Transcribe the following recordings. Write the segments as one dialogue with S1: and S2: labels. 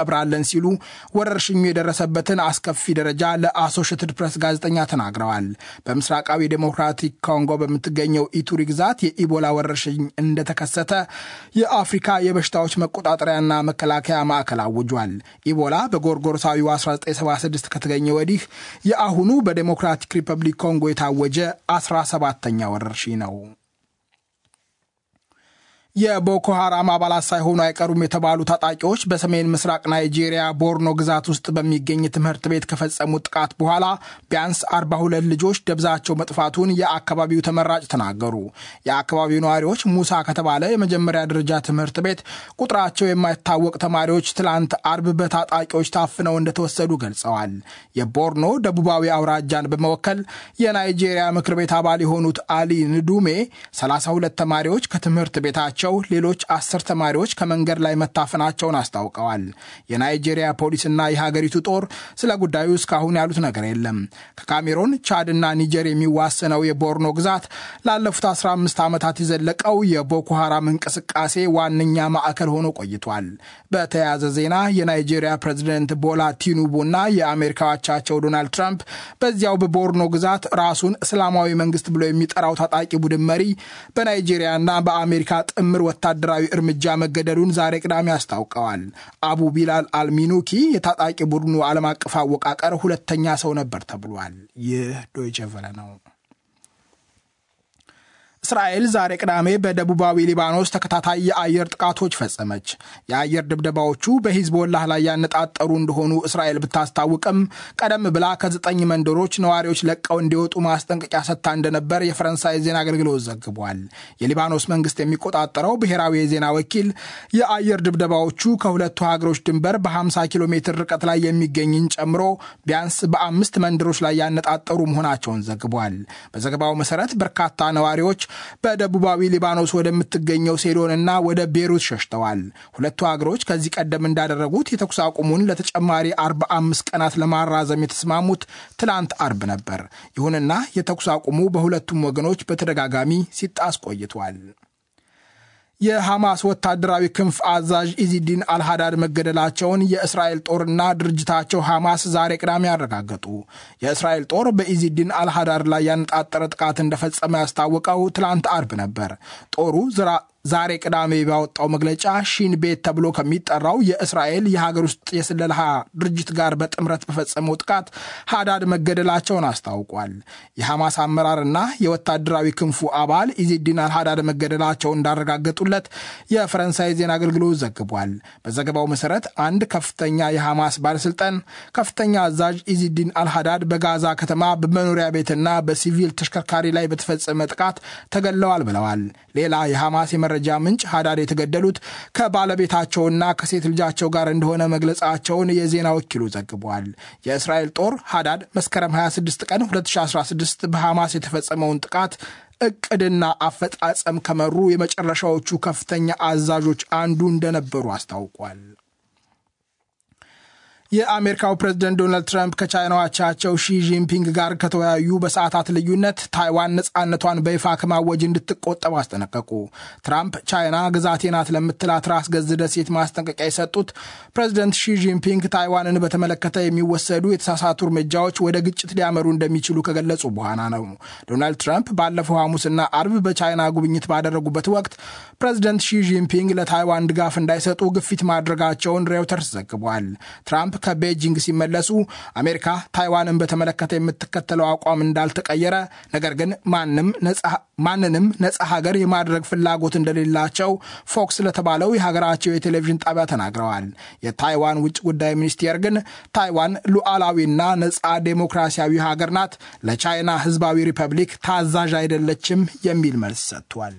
S1: እንቀብራለን ሲሉ ወረርሽኙ የደረሰበትን አስከፊ ደረጃ ለአሶሽትድ ፕሬስ ጋዜጠኛ ተናግረዋል። በምስራቃዊ ዴሞክራቲክ ኮንጎ በምትገኘው ኢቱሪ ግዛት የኢቦላ ወረርሽኝ እንደተከሰተ የአፍሪካ የበሽታዎች መቆጣጠሪያና መከላከያ ማዕከል አውጇል። ኢቦላ በጎርጎሮሳዊው 1976 ከተገኘ ወዲህ የአሁኑ በዴሞክራቲክ ሪፐብሊክ ኮንጎ የታወጀ 17ተኛ ወረርሽኝ ነው። የቦኮ ሐራም አባላት ሳይሆኑ አይቀሩም የተባሉ ታጣቂዎች በሰሜን ምስራቅ ናይጄሪያ ቦርኖ ግዛት ውስጥ በሚገኝ ትምህርት ቤት ከፈጸሙት ጥቃት በኋላ ቢያንስ 42 ልጆች ደብዛቸው መጥፋቱን የአካባቢው ተመራጭ ተናገሩ። የአካባቢው ነዋሪዎች ሙሳ ከተባለ የመጀመሪያ ደረጃ ትምህርት ቤት ቁጥራቸው የማይታወቅ ተማሪዎች ትላንት አርብ በታጣቂዎች ታፍነው እንደተወሰዱ ገልጸዋል። የቦርኖ ደቡባዊ አውራጃን በመወከል የናይጄሪያ ምክር ቤት አባል የሆኑት አሊ ንዱሜ 32 ተማሪዎች ከትምህርት ቤታቸው ሌሎች አስር ተማሪዎች ከመንገድ ላይ መታፈናቸውን አስታውቀዋል። የናይጄሪያ ፖሊስና የሀገሪቱ ጦር ስለ ጉዳዩ እስካሁን ያሉት ነገር የለም። ከካሜሮን ቻድና ኒጀር የሚዋሰነው የቦርኖ ግዛት ላለፉት 15 ዓመታት የዘለቀው የቦኮ ሐራም እንቅስቃሴ ዋነኛ ማዕከል ሆኖ ቆይቷል። በተያያዘ ዜና የናይጄሪያ ፕሬዚደንት ቦላ ቲኑቡና የአሜሪካ አቻቸው ዶናልድ ትራምፕ በዚያው በቦርኖ ግዛት ራሱን እስላማዊ መንግስት ብሎ የሚጠራው ታጣቂ ቡድን መሪ በናይጄሪያና በአሜሪካ ጥምር ወታደራዊ እርምጃ መገደሉን ዛሬ ቅዳሜ አስታውቀዋል። አቡ ቢላል አልሚኑኪ የታጣቂ ቡድኑ ዓለም አቀፍ አወቃቀር ሁለተኛ ሰው ነበር ተብሏል። ይህ ዶይቸ ቨለ ነው። እስራኤል ዛሬ ቅዳሜ በደቡባዊ ሊባኖስ ተከታታይ የአየር ጥቃቶች ፈጸመች። የአየር ድብደባዎቹ በሂዝቦላህ ላይ ያነጣጠሩ እንደሆኑ እስራኤል ብታስታውቅም ቀደም ብላ ከዘጠኝ መንደሮች ነዋሪዎች ለቀው እንዲወጡ ማስጠንቀቂያ ሰጥታ እንደነበር የፈረንሳይ ዜና አገልግሎት ዘግቧል። የሊባኖስ መንግስት የሚቆጣጠረው ብሔራዊ የዜና ወኪል የአየር ድብደባዎቹ ከሁለቱ ሀገሮች ድንበር በ50 ኪሎ ሜትር ርቀት ላይ የሚገኝን ጨምሮ ቢያንስ በአምስት መንደሮች ላይ ያነጣጠሩ መሆናቸውን ዘግቧል። በዘገባው መሰረት በርካታ ነዋሪዎች በደቡባዊ ሊባኖስ ወደምትገኘው ሴዶንና ወደ ቤሩት ሸሽተዋል። ሁለቱ ሀገሮች ከዚህ ቀደም እንዳደረጉት የተኩስ አቁሙን ለተጨማሪ 45 ቀናት ለማራዘም የተስማሙት ትላንት አርብ ነበር። ይሁንና የተኩስ አቁሙ በሁለቱም ወገኖች በተደጋጋሚ ሲጣስ ቆይቷል። የሐማስ ወታደራዊ ክንፍ አዛዥ ኢዚዲን አልሃዳድ መገደላቸውን የእስራኤል ጦርና ድርጅታቸው ሐማስ ዛሬ ቅዳሜ ያረጋገጡ። የእስራኤል ጦር በኢዚዲን አልሃዳድ ላይ ያነጣጠረ ጥቃት እንደፈጸመ ያስታወቀው ትላንት አርብ ነበር። ጦሩ ዛሬ ቅዳሜ ባወጣው መግለጫ ሺን ቤት ተብሎ ከሚጠራው የእስራኤል የሀገር ውስጥ የስለላ ድርጅት ጋር በጥምረት በፈጸመው ጥቃት ሃዳድ መገደላቸውን አስታውቋል። የሐማስ አመራርና የወታደራዊ ክንፉ አባል ኢዚዲን አልሃዳድ መገደላቸውን እንዳረጋገጡለት የፈረንሳይ ዜና አገልግሎት ዘግቧል። በዘገባው መሰረት አንድ ከፍተኛ የሐማስ ባለስልጣን ከፍተኛ አዛዥ ኢዚዲን አልሃዳድ በጋዛ ከተማ በመኖሪያ ቤትና በሲቪል ተሽከርካሪ ላይ በተፈጸመ ጥቃት ተገድለዋል ብለዋል። ሌላ የሐማስ የመረጃ ምንጭ ሃዳድ የተገደሉት ከባለቤታቸውና ከሴት ልጃቸው ጋር እንደሆነ መግለጻቸውን የዜና ወኪሉ ዘግቧል። የእስራኤል ጦር ሃዳድ መስከረም 26 ቀን 2016 በሐማስ የተፈጸመውን ጥቃት እቅድና አፈጻጸም ከመሩ የመጨረሻዎቹ ከፍተኛ አዛዦች አንዱ እንደነበሩ አስታውቋል። የአሜሪካው ፕሬዝደንት ዶናልድ ትራምፕ ከቻይናው አቻቸው ሺ ጂንፒንግ ጋር ከተወያዩ በሰዓታት ልዩነት ታይዋን ነፃነቷን በይፋ ከማወጅ እንድትቆጠብ አስጠነቀቁ። ትራምፕ ቻይና ግዛቴ ናት ለምትላት ራስ ገዝ ደሴት ማስጠንቀቂያ የሰጡት ፕሬዝደንት ሺ ጂንፒንግ ታይዋንን በተመለከተ የሚወሰዱ የተሳሳቱ እርምጃዎች ወደ ግጭት ሊያመሩ እንደሚችሉ ከገለጹ በኋላ ነው። ዶናልድ ትራምፕ ባለፈው ሐሙስና አርብ በቻይና ጉብኝት ባደረጉበት ወቅት ፕሬዝደንት ሺ ጂንፒንግ ለታይዋን ድጋፍ እንዳይሰጡ ግፊት ማድረጋቸውን ሬውተርስ ዘግቧል። ትራምፕ ከቤጂንግ ሲመለሱ አሜሪካ ታይዋንን በተመለከተ የምትከተለው አቋም እንዳልተቀየረ፣ ነገር ግን ማንንም ነጻ ሀገር የማድረግ ፍላጎት እንደሌላቸው ፎክስ ለተባለው የሀገራቸው የቴሌቪዥን ጣቢያ ተናግረዋል። የታይዋን ውጭ ጉዳይ ሚኒስቴር ግን ታይዋን ሉዓላዊና ነጻ ዴሞክራሲያዊ ሀገር ናት፣ ለቻይና ሕዝባዊ ሪፐብሊክ ታዛዥ አይደለችም የሚል መልስ ሰጥቷል።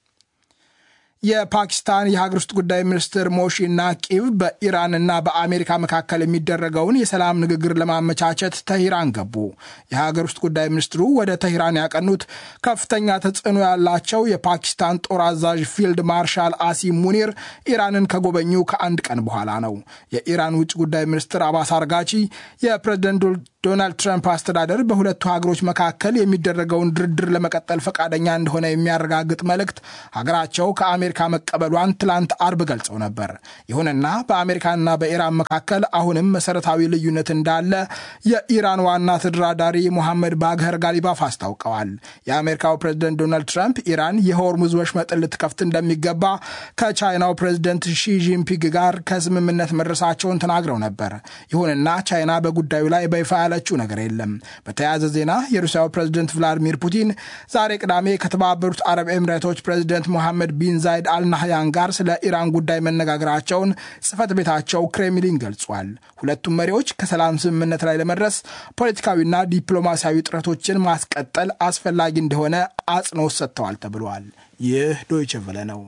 S1: የፓኪስታን የሀገር ውስጥ ጉዳይ ሚኒስትር ሞሺ ናቂብ በኢራንና በአሜሪካ መካከል የሚደረገውን የሰላም ንግግር ለማመቻቸት ተሂራን ገቡ። የሀገር ውስጥ ጉዳይ ሚኒስትሩ ወደ ተሂራን ያቀኑት ከፍተኛ ተጽዕኖ ያላቸው የፓኪስታን ጦር አዛዥ ፊልድ ማርሻል አሲም ሙኒር ኢራንን ከጎበኙ ከአንድ ቀን በኋላ ነው። የኢራን ውጭ ጉዳይ ሚኒስትር አባስ አርጋቺ የፕሬዝደንት ዶናልድ ትራምፕ አስተዳደር በሁለቱ ሀገሮች መካከል የሚደረገውን ድርድር ለመቀጠል ፈቃደኛ እንደሆነ የሚያረጋግጥ መልእክት ሀገራቸው ከአሜሪካ መቀበሏን ትላንት አርብ ገልጸው ነበር። ይሁንና በአሜሪካና በኢራን መካከል አሁንም መሰረታዊ ልዩነት እንዳለ የኢራን ዋና ተደራዳሪ ሞሐመድ ባግኸር ጋሊባፍ አስታውቀዋል። የአሜሪካው ፕሬዝደንት ዶናልድ ትራምፕ ኢራን የሆርሙዝ ወሽመጥን ልትከፍት እንደሚገባ ከቻይናው ፕሬዝደንት ሺጂንፒንግ ጋር ከስምምነት መድረሳቸውን ተናግረው ነበር። ይሁንና ቻይና በጉዳዩ ላይ በይፋ ያለችው ነገር የለም። በተያያዘ ዜና የሩሲያው ፕሬዝደንት ቭላዲሚር ፑቲን ዛሬ ቅዳሜ ከተባበሩት አረብ ኤምሬቶች ፕሬዝደንት ሞሐመድ ቢን ዛይድ አልናህያን ጋር ስለ ኢራን ጉዳይ መነጋገራቸውን ጽህፈት ቤታቸው ክሬምሊን ገልጿል። ሁለቱም መሪዎች ከሰላም ስምምነት ላይ ለመድረስ ፖለቲካዊና ዲፕሎማሲያዊ ጥረቶችን ማስቀጠል አስፈላጊ እንደሆነ አጽንኦት ሰጥተዋል ተብሏል። ይህ ዶይቸ ቨለ ነው።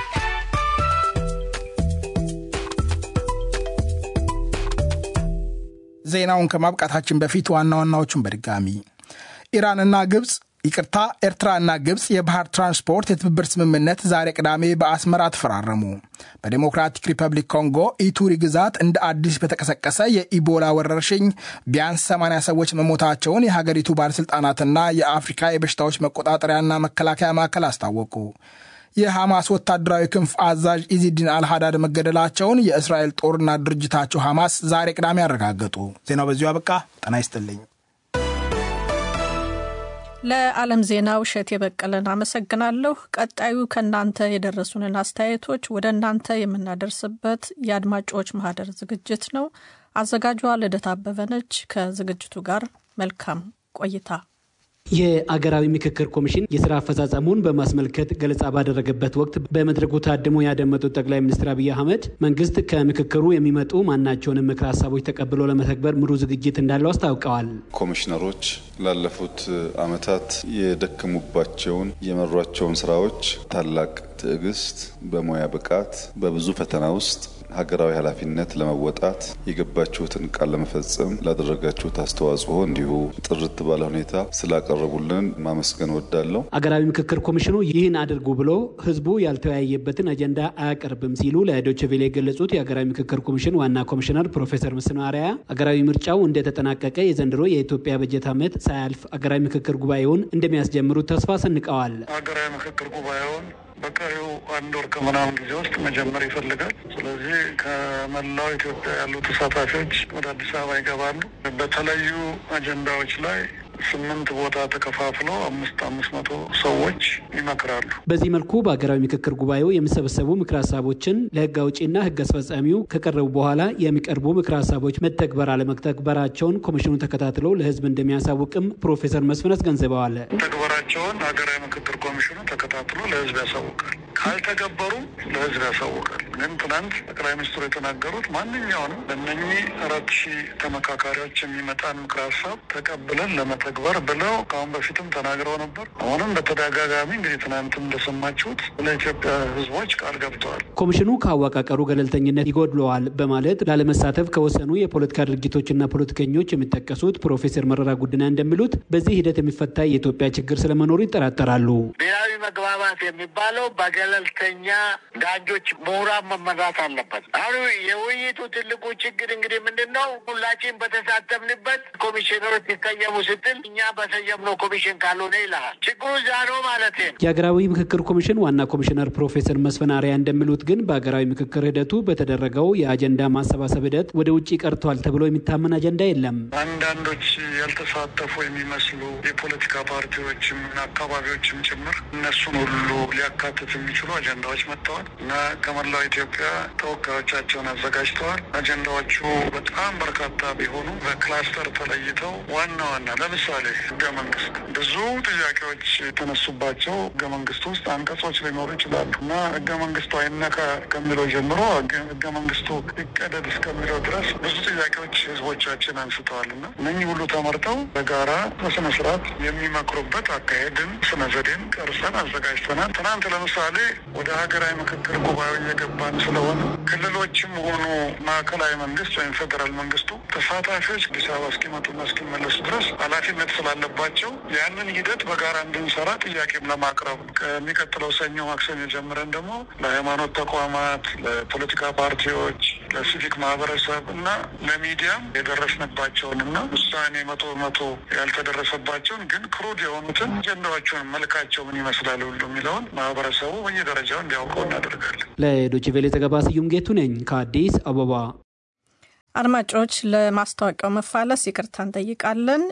S1: ዜናውን ከማብቃታችን በፊት ዋና ዋናዎቹን በድጋሚ ኢራንና ግብፅ ይቅርታ፣ ኤርትራና ግብፅ የባህር ትራንስፖርት የትብብር ስምምነት ዛሬ ቅዳሜ በአስመራ ተፈራረሙ። በዴሞክራቲክ ሪፐብሊክ ኮንጎ ኢቱሪ ግዛት እንደ አዲስ በተቀሰቀሰ የኢቦላ ወረርሽኝ ቢያንስ 80 ሰዎች መሞታቸውን የሀገሪቱ ባለሥልጣናትና የአፍሪካ የበሽታዎች መቆጣጠሪያና መከላከያ ማዕከል አስታወቁ። የሐማስ ወታደራዊ ክንፍ አዛዥ ኢዚዲን አልሃዳድ መገደላቸውን የእስራኤል ጦርና ድርጅታቸው ሐማስ ዛሬ ቅዳሜ አረጋገጡ። ዜናው በዚሁ አበቃ። ጤና ይስጥልኝ።
S2: ለዓለም ዜናው እሸት የበቀለን አመሰግናለሁ። ቀጣዩ ከእናንተ የደረሱንን አስተያየቶች ወደ እናንተ የምናደርስበት የአድማጮች ማህደር ዝግጅት ነው። አዘጋጇ ልደት አበበ ነች። ከዝግጅቱ ጋር መልካም ቆይታ።
S3: የአገራዊ ምክክር ኮሚሽን የስራ አፈጻጸሙን በማስመልከት ገለጻ ባደረገበት ወቅት በመድረኩ ታድሞ ያደመጡት ጠቅላይ ሚኒስትር አብይ አህመድ መንግስት ከምክክሩ የሚመጡ ማናቸውንም ምክር ሀሳቦች ተቀብሎ ለመተግበር ሙሉ ዝግጅት እንዳለው አስታውቀዋል።
S4: ኮሚሽነሮች ላለፉት ዓመታት የደከሙባቸውን የመሯቸውን ስራዎች ታላቅ ትዕግስት፣ በሙያ ብቃት፣ በብዙ ፈተና ውስጥ ሀገራዊ ኃላፊነት ለመወጣት የገባችሁትን ቃል ለመፈጸም ላደረጋችሁት አስተዋጽኦ እንዲሁ ጥርት ባለ ሁኔታ ስላቀረቡልን ማመስገን ወዳለሁ።
S3: አገራዊ ምክክር ኮሚሽኑ ይህን አድርጉ ብሎ ህዝቡ ያልተወያየበትን አጀንዳ አያቀርብም ሲሉ ለዶይቼ ቬለ የገለጹት የአገራዊ ምክክር ኮሚሽን ዋና ኮሚሽነር ፕሮፌሰር መስፍን አርአያ አገራዊ ምርጫው እንደተጠናቀቀ የዘንድሮ የኢትዮጵያ በጀት ዓመት ሳያልፍ አገራዊ ምክክር ጉባኤውን እንደሚያስጀምሩት ተስፋ ሰንቀዋል።
S5: ሀገራዊ ምክክር ጉባኤውን በቀሪው አንድ ወር ከምናምን ጊዜ ውስጥ መጀመር ይፈልጋል። ስለዚህ ከመላው ኢትዮጵያ ያሉ ተሳታፊዎች ወደ አዲስ አበባ ይገባሉ። በተለዩ አጀንዳዎች ላይ ስምንት ቦታ ተከፋፍለው አምስት አምስት መቶ ሰዎች ይመክራሉ።
S3: በዚህ መልኩ በሀገራዊ ምክክር ጉባኤው የሚሰበሰቡ ምክር ሀሳቦችን ለህግ አውጪና ህግ አስፈጻሚው ከቀረቡ በኋላ የሚቀርቡ ምክር ሀሳቦች መተግበር አለመተግበራቸውን ኮሚሽኑ ተከታትሎ ለህዝብ እንደሚያሳውቅም ፕሮፌሰር መስፍን አስገንዝበዋል።
S5: ተግበራቸውን ሀገራዊ ምክክር ኮሚሽኑ ተከታትሎ ለህዝብ ያሳውቃል። ካልተገበሩ ለህዝብ ያሳውቃል። ግን ትናንት ጠቅላይ ሚኒስትሩ የተናገሩት ማንኛውንም በእነኚህ አራት ሺህ ተመካካሪዎች የሚመጣን ምክር ሀሳብ ተቀብለን ለመተግበር ብለው ከአሁን በፊትም ተናግረው ነበር። አሁንም በተደጋጋሚ እንግዲህ ትናንትም እንደሰማችሁት ለኢትዮጵያ ህዝቦች ቃል ገብተዋል።
S3: ኮሚሽኑ ከአወቃቀሩ ገለልተኝነት ይጎድለዋል በማለት ላለመሳተፍ ከወሰኑ የፖለቲካ ድርጅቶችና ፖለቲከኞች የሚጠቀሱት ፕሮፌሰር መረራ ጉዲና እንደሚሉት በዚህ ሂደት የሚፈታ የኢትዮጵያ ችግር ስለመኖሩ ይጠራጠራሉ።
S6: ብሔራዊ መግባባት የሚባለው በገለልተኛ ዳኞች፣ ምሁራን መመራት አለበት። አሁን የውይይቱ ትልቁ ችግር እንግዲህ ምንድን ነው? ሁላችን በተሳተፍንበት ኮሚሽነሮች ሲሰየሙ ስትል እኛ በሰየምነው ኮሚሽን ካልሆነ ይልሃል። ችግሩ እዛ ነው ማለት ነው።
S3: የሀገራዊ ምክክር ኮሚሽን ዋና ኮሚሽነር ፕሮፌሰር መስፍን አርአያ እንደሚሉት ግን በሀገራዊ ምክክር ሂደቱ በተደረገው የአጀንዳ ማሰባሰብ ሂደት ወደ ውጭ ቀርቷል ተብሎ የሚታመን አጀንዳ የለም።
S5: አንዳንዶች ያልተሳተፉ የሚመስሉ የፖለቲካ ፓርቲዎችም አካባቢዎችም ጭምር እነሱን ሁሉ ሊያካትት የሚችሉ አጀንዳዎች መጥተዋል እና ከመላው ኢትዮጵያ ተወካዮቻቸውን አዘጋጅተዋል። አጀንዳዎቹ በጣም በርካታ ቢሆኑ በክላስተር ተለይተው ዋና ዋና ለምሳሌ ህገ መንግስት ብዙ ጥያቄዎች የተነሱባቸው ህገ መንግስት ውስጥ አንቀጾች ሊኖሩ ይችላሉ እና ህገ መንግስቱ አይነካ ከሚለው ጀምሮ ህገ መንግስቱ ይቀደድ እስከሚለው ድረስ ብዙ ጥያቄዎች ህዝቦቻችን አንስተዋል እና እነኚህ ሁሉ ተመርጠው በጋራ በስነ ስርዓት የሚመክሩበት አካሄድን ስነ ዘዴን ቀርጸን አዘጋጅተናል። ትናንት ለምሳሌ ወደ ሀገራዊ ምክክር ጉባኤው እየገባን ስለሆነ ክልሎችም ሆኑ ማዕከላዊ መንግስት ወይም ፌዴራል መንግስቱ ተሳታፊዎች አዲስ አበባ እስኪመጡና እስኪመለሱ ድረስ ኃላፊነት ስላለባቸው ያንን ሂደት በጋራ እንድንሰራ ጥያቄም ለማቅረብ ከሚቀጥለው ሰኞ ማክሰኞ ጀምረን ደግሞ ለሃይማኖት ተቋማት፣ ለፖለቲካ ፓርቲዎች፣ ለሲቪክ ማህበረሰብ እና ለሚዲያም የደረስንባቸውን እና ውሳኔ መቶ በመቶ ያልተደረሰባቸውን ግን ክሩድ የሆኑትን አጀንዳዎቹን መልካቸው ምን ይመስላል ሁሉ የሚለውን ማህበረሰቡ በየደረጃው እንዲያውቀው እናደርጋለን።
S3: ለዶይቼ ቬለ ዘገባ ስዩም ጌቱ ነኝ ከአዲስ አበባ።
S2: አድማጮች ለማስታወቂያው መፋለስ ይቅርታ እንጠይቃለን።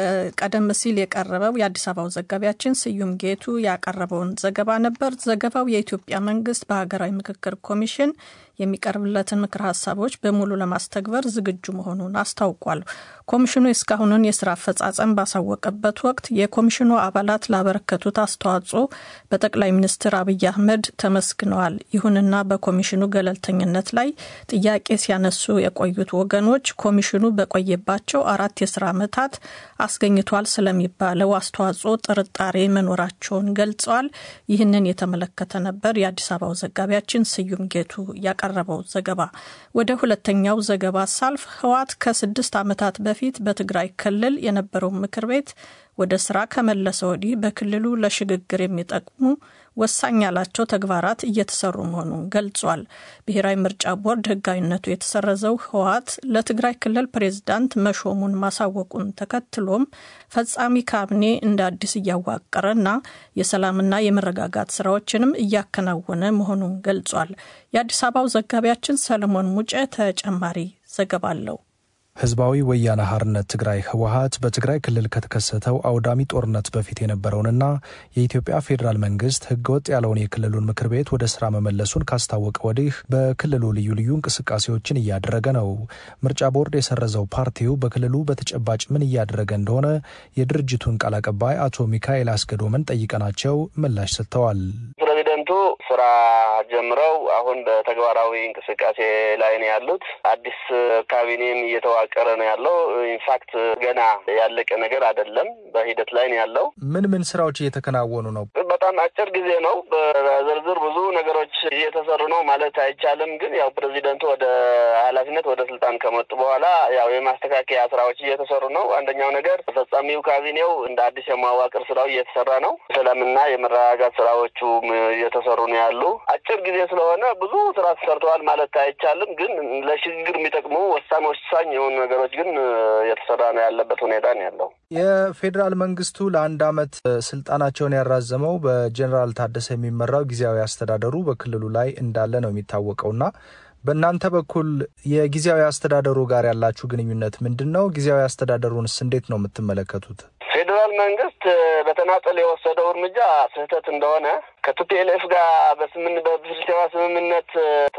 S2: ቀደም ሲል የቀረበው የአዲስ አበባው ዘጋቢያችን ስዩም ጌቱ ያቀረበውን ዘገባ ነበር። ዘገባው የኢትዮጵያ መንግስት በሀገራዊ ምክክር ኮሚሽን የሚቀርብለትን ምክር ሀሳቦች በሙሉ ለማስተግበር ዝግጁ መሆኑን አስታውቋል። ኮሚሽኑ የእስካሁኑን የስራ አፈጻጸም ባሳወቀበት ወቅት የኮሚሽኑ አባላት ላበረከቱት አስተዋጽኦ በጠቅላይ ሚኒስትር አብይ አህመድ ተመስግነዋል። ይሁንና በኮሚሽኑ ገለልተኝነት ላይ ጥያቄ ሲያነሱ የቆዩት ወገኖች ኮሚሽኑ በቆየባቸው አራት የስራ ዓመታት አስገኝቷል ስለሚባለው አስተዋጽኦ ጥርጣሬ መኖራቸውን ገልጸዋል። ይህንን የተመለከተ ነበር የአዲስ አበባው ዘጋቢያችን ስዩም ጌቱ ያቀረበው ዘገባ። ወደ ሁለተኛው ዘገባ ሳልፍ ህወሓት ከስድስት ዓመታት በፊት በትግራይ ክልል የነበረው ምክር ቤት ወደ ስራ ከመለሰ ወዲህ በክልሉ ለሽግግር የሚጠቅሙ ወሳኝ ያላቸው ተግባራት እየተሰሩ መሆኑን ገልጿል። ብሔራዊ ምርጫ ቦርድ ህጋዊነቱ የተሰረዘው ህወሓት ለትግራይ ክልል ፕሬዝዳንት መሾሙን ማሳወቁን ተከትሎም ፈጻሚ ካቢኔ እንደ አዲስ እያዋቀረና የሰላምና የመረጋጋት ስራዎችንም እያከናወነ መሆኑን ገልጿል። የአዲስ አበባው ዘጋቢያችን ሰለሞን ሙጬ ተጨማሪ ዘገባ አለው።
S7: ህዝባዊ ወያነ ሓርነት ትግራይ ህወሓት በትግራይ ክልል ከተከሰተው አውዳሚ ጦርነት በፊት የነበረውንና የኢትዮጵያ ፌዴራል መንግስት ህገወጥ ያለውን የክልሉን ምክር ቤት ወደ ስራ መመለሱን ካስታወቀ ወዲህ በክልሉ ልዩ ልዩ እንቅስቃሴዎችን እያደረገ ነው። ምርጫ ቦርድ የሰረዘው ፓርቲው በክልሉ በተጨባጭ ምን እያደረገ እንደሆነ የድርጅቱን ቃል አቀባይ አቶ ሚካኤል አስገዶምን ጠይቀናቸው ምላሽ ሰጥተዋል።
S8: ፕሬዚደንቱ ስራ ጀምረው አሁን በተግባራዊ እንቅስቃሴ ላይ ነው ያሉት። አዲስ ካቢኔም እየተዋቀረ ነው ያለው። ኢንፋክት ገና ያለቀ ነገር አይደለም፣ በሂደት ላይ ነው ያለው።
S7: ምን ምን ስራዎች እየተከናወኑ ነው?
S8: በጣም አጭር ጊዜ ነው። በዝርዝር ብዙ ነገሮች እየተሰሩ ነው ማለት አይቻልም። ግን ያው ፕሬዚደንቱ ወደ ኃላፊነት ወደ ስልጣን ከመጡ በኋላ ያው የማስተካከያ ስራዎች እየተሰሩ ነው። አንደኛው ነገር ተፈጻሚው ካቢኔው እንደ አዲስ የማዋቅር ስራው እየተሰራ ነው። ሰላምና የመረጋጋት ስራዎቹ እየተሰሩ ነው ያሉ። አጭር ጊዜ ስለሆነ ብዙ ስራ ተሰርተዋል ማለት አይቻልም። ግን ለሽግግር የሚጠቅሙ ወሳኝ ወሳኝ የሆኑ ነገሮች ግን የተሰራ ነው ያለበት ሁኔታ ነው ያለው።
S7: የፌዴራል መንግስቱ ለአንድ አመት ስልጣናቸውን ያራዘመው በጀኔራል ታደሰ የሚመራው ጊዜያዊ አስተዳደሩ በክልሉ ላይ እንዳለ ነው የሚታወቀውና በእናንተ በኩል የጊዜያዊ አስተዳደሩ ጋር ያላችሁ ግንኙነት ምንድን ነው? ጊዜያዊ አስተዳደሩንስ እንዴት ነው የምትመለከቱት?
S8: ፌዴራል መንግስት በተናጠል የወሰደው እርምጃ ስህተት እንደሆነ ከቲፒኤልኤፍ ጋር በስምን በፕሪቶሪያ ስምምነት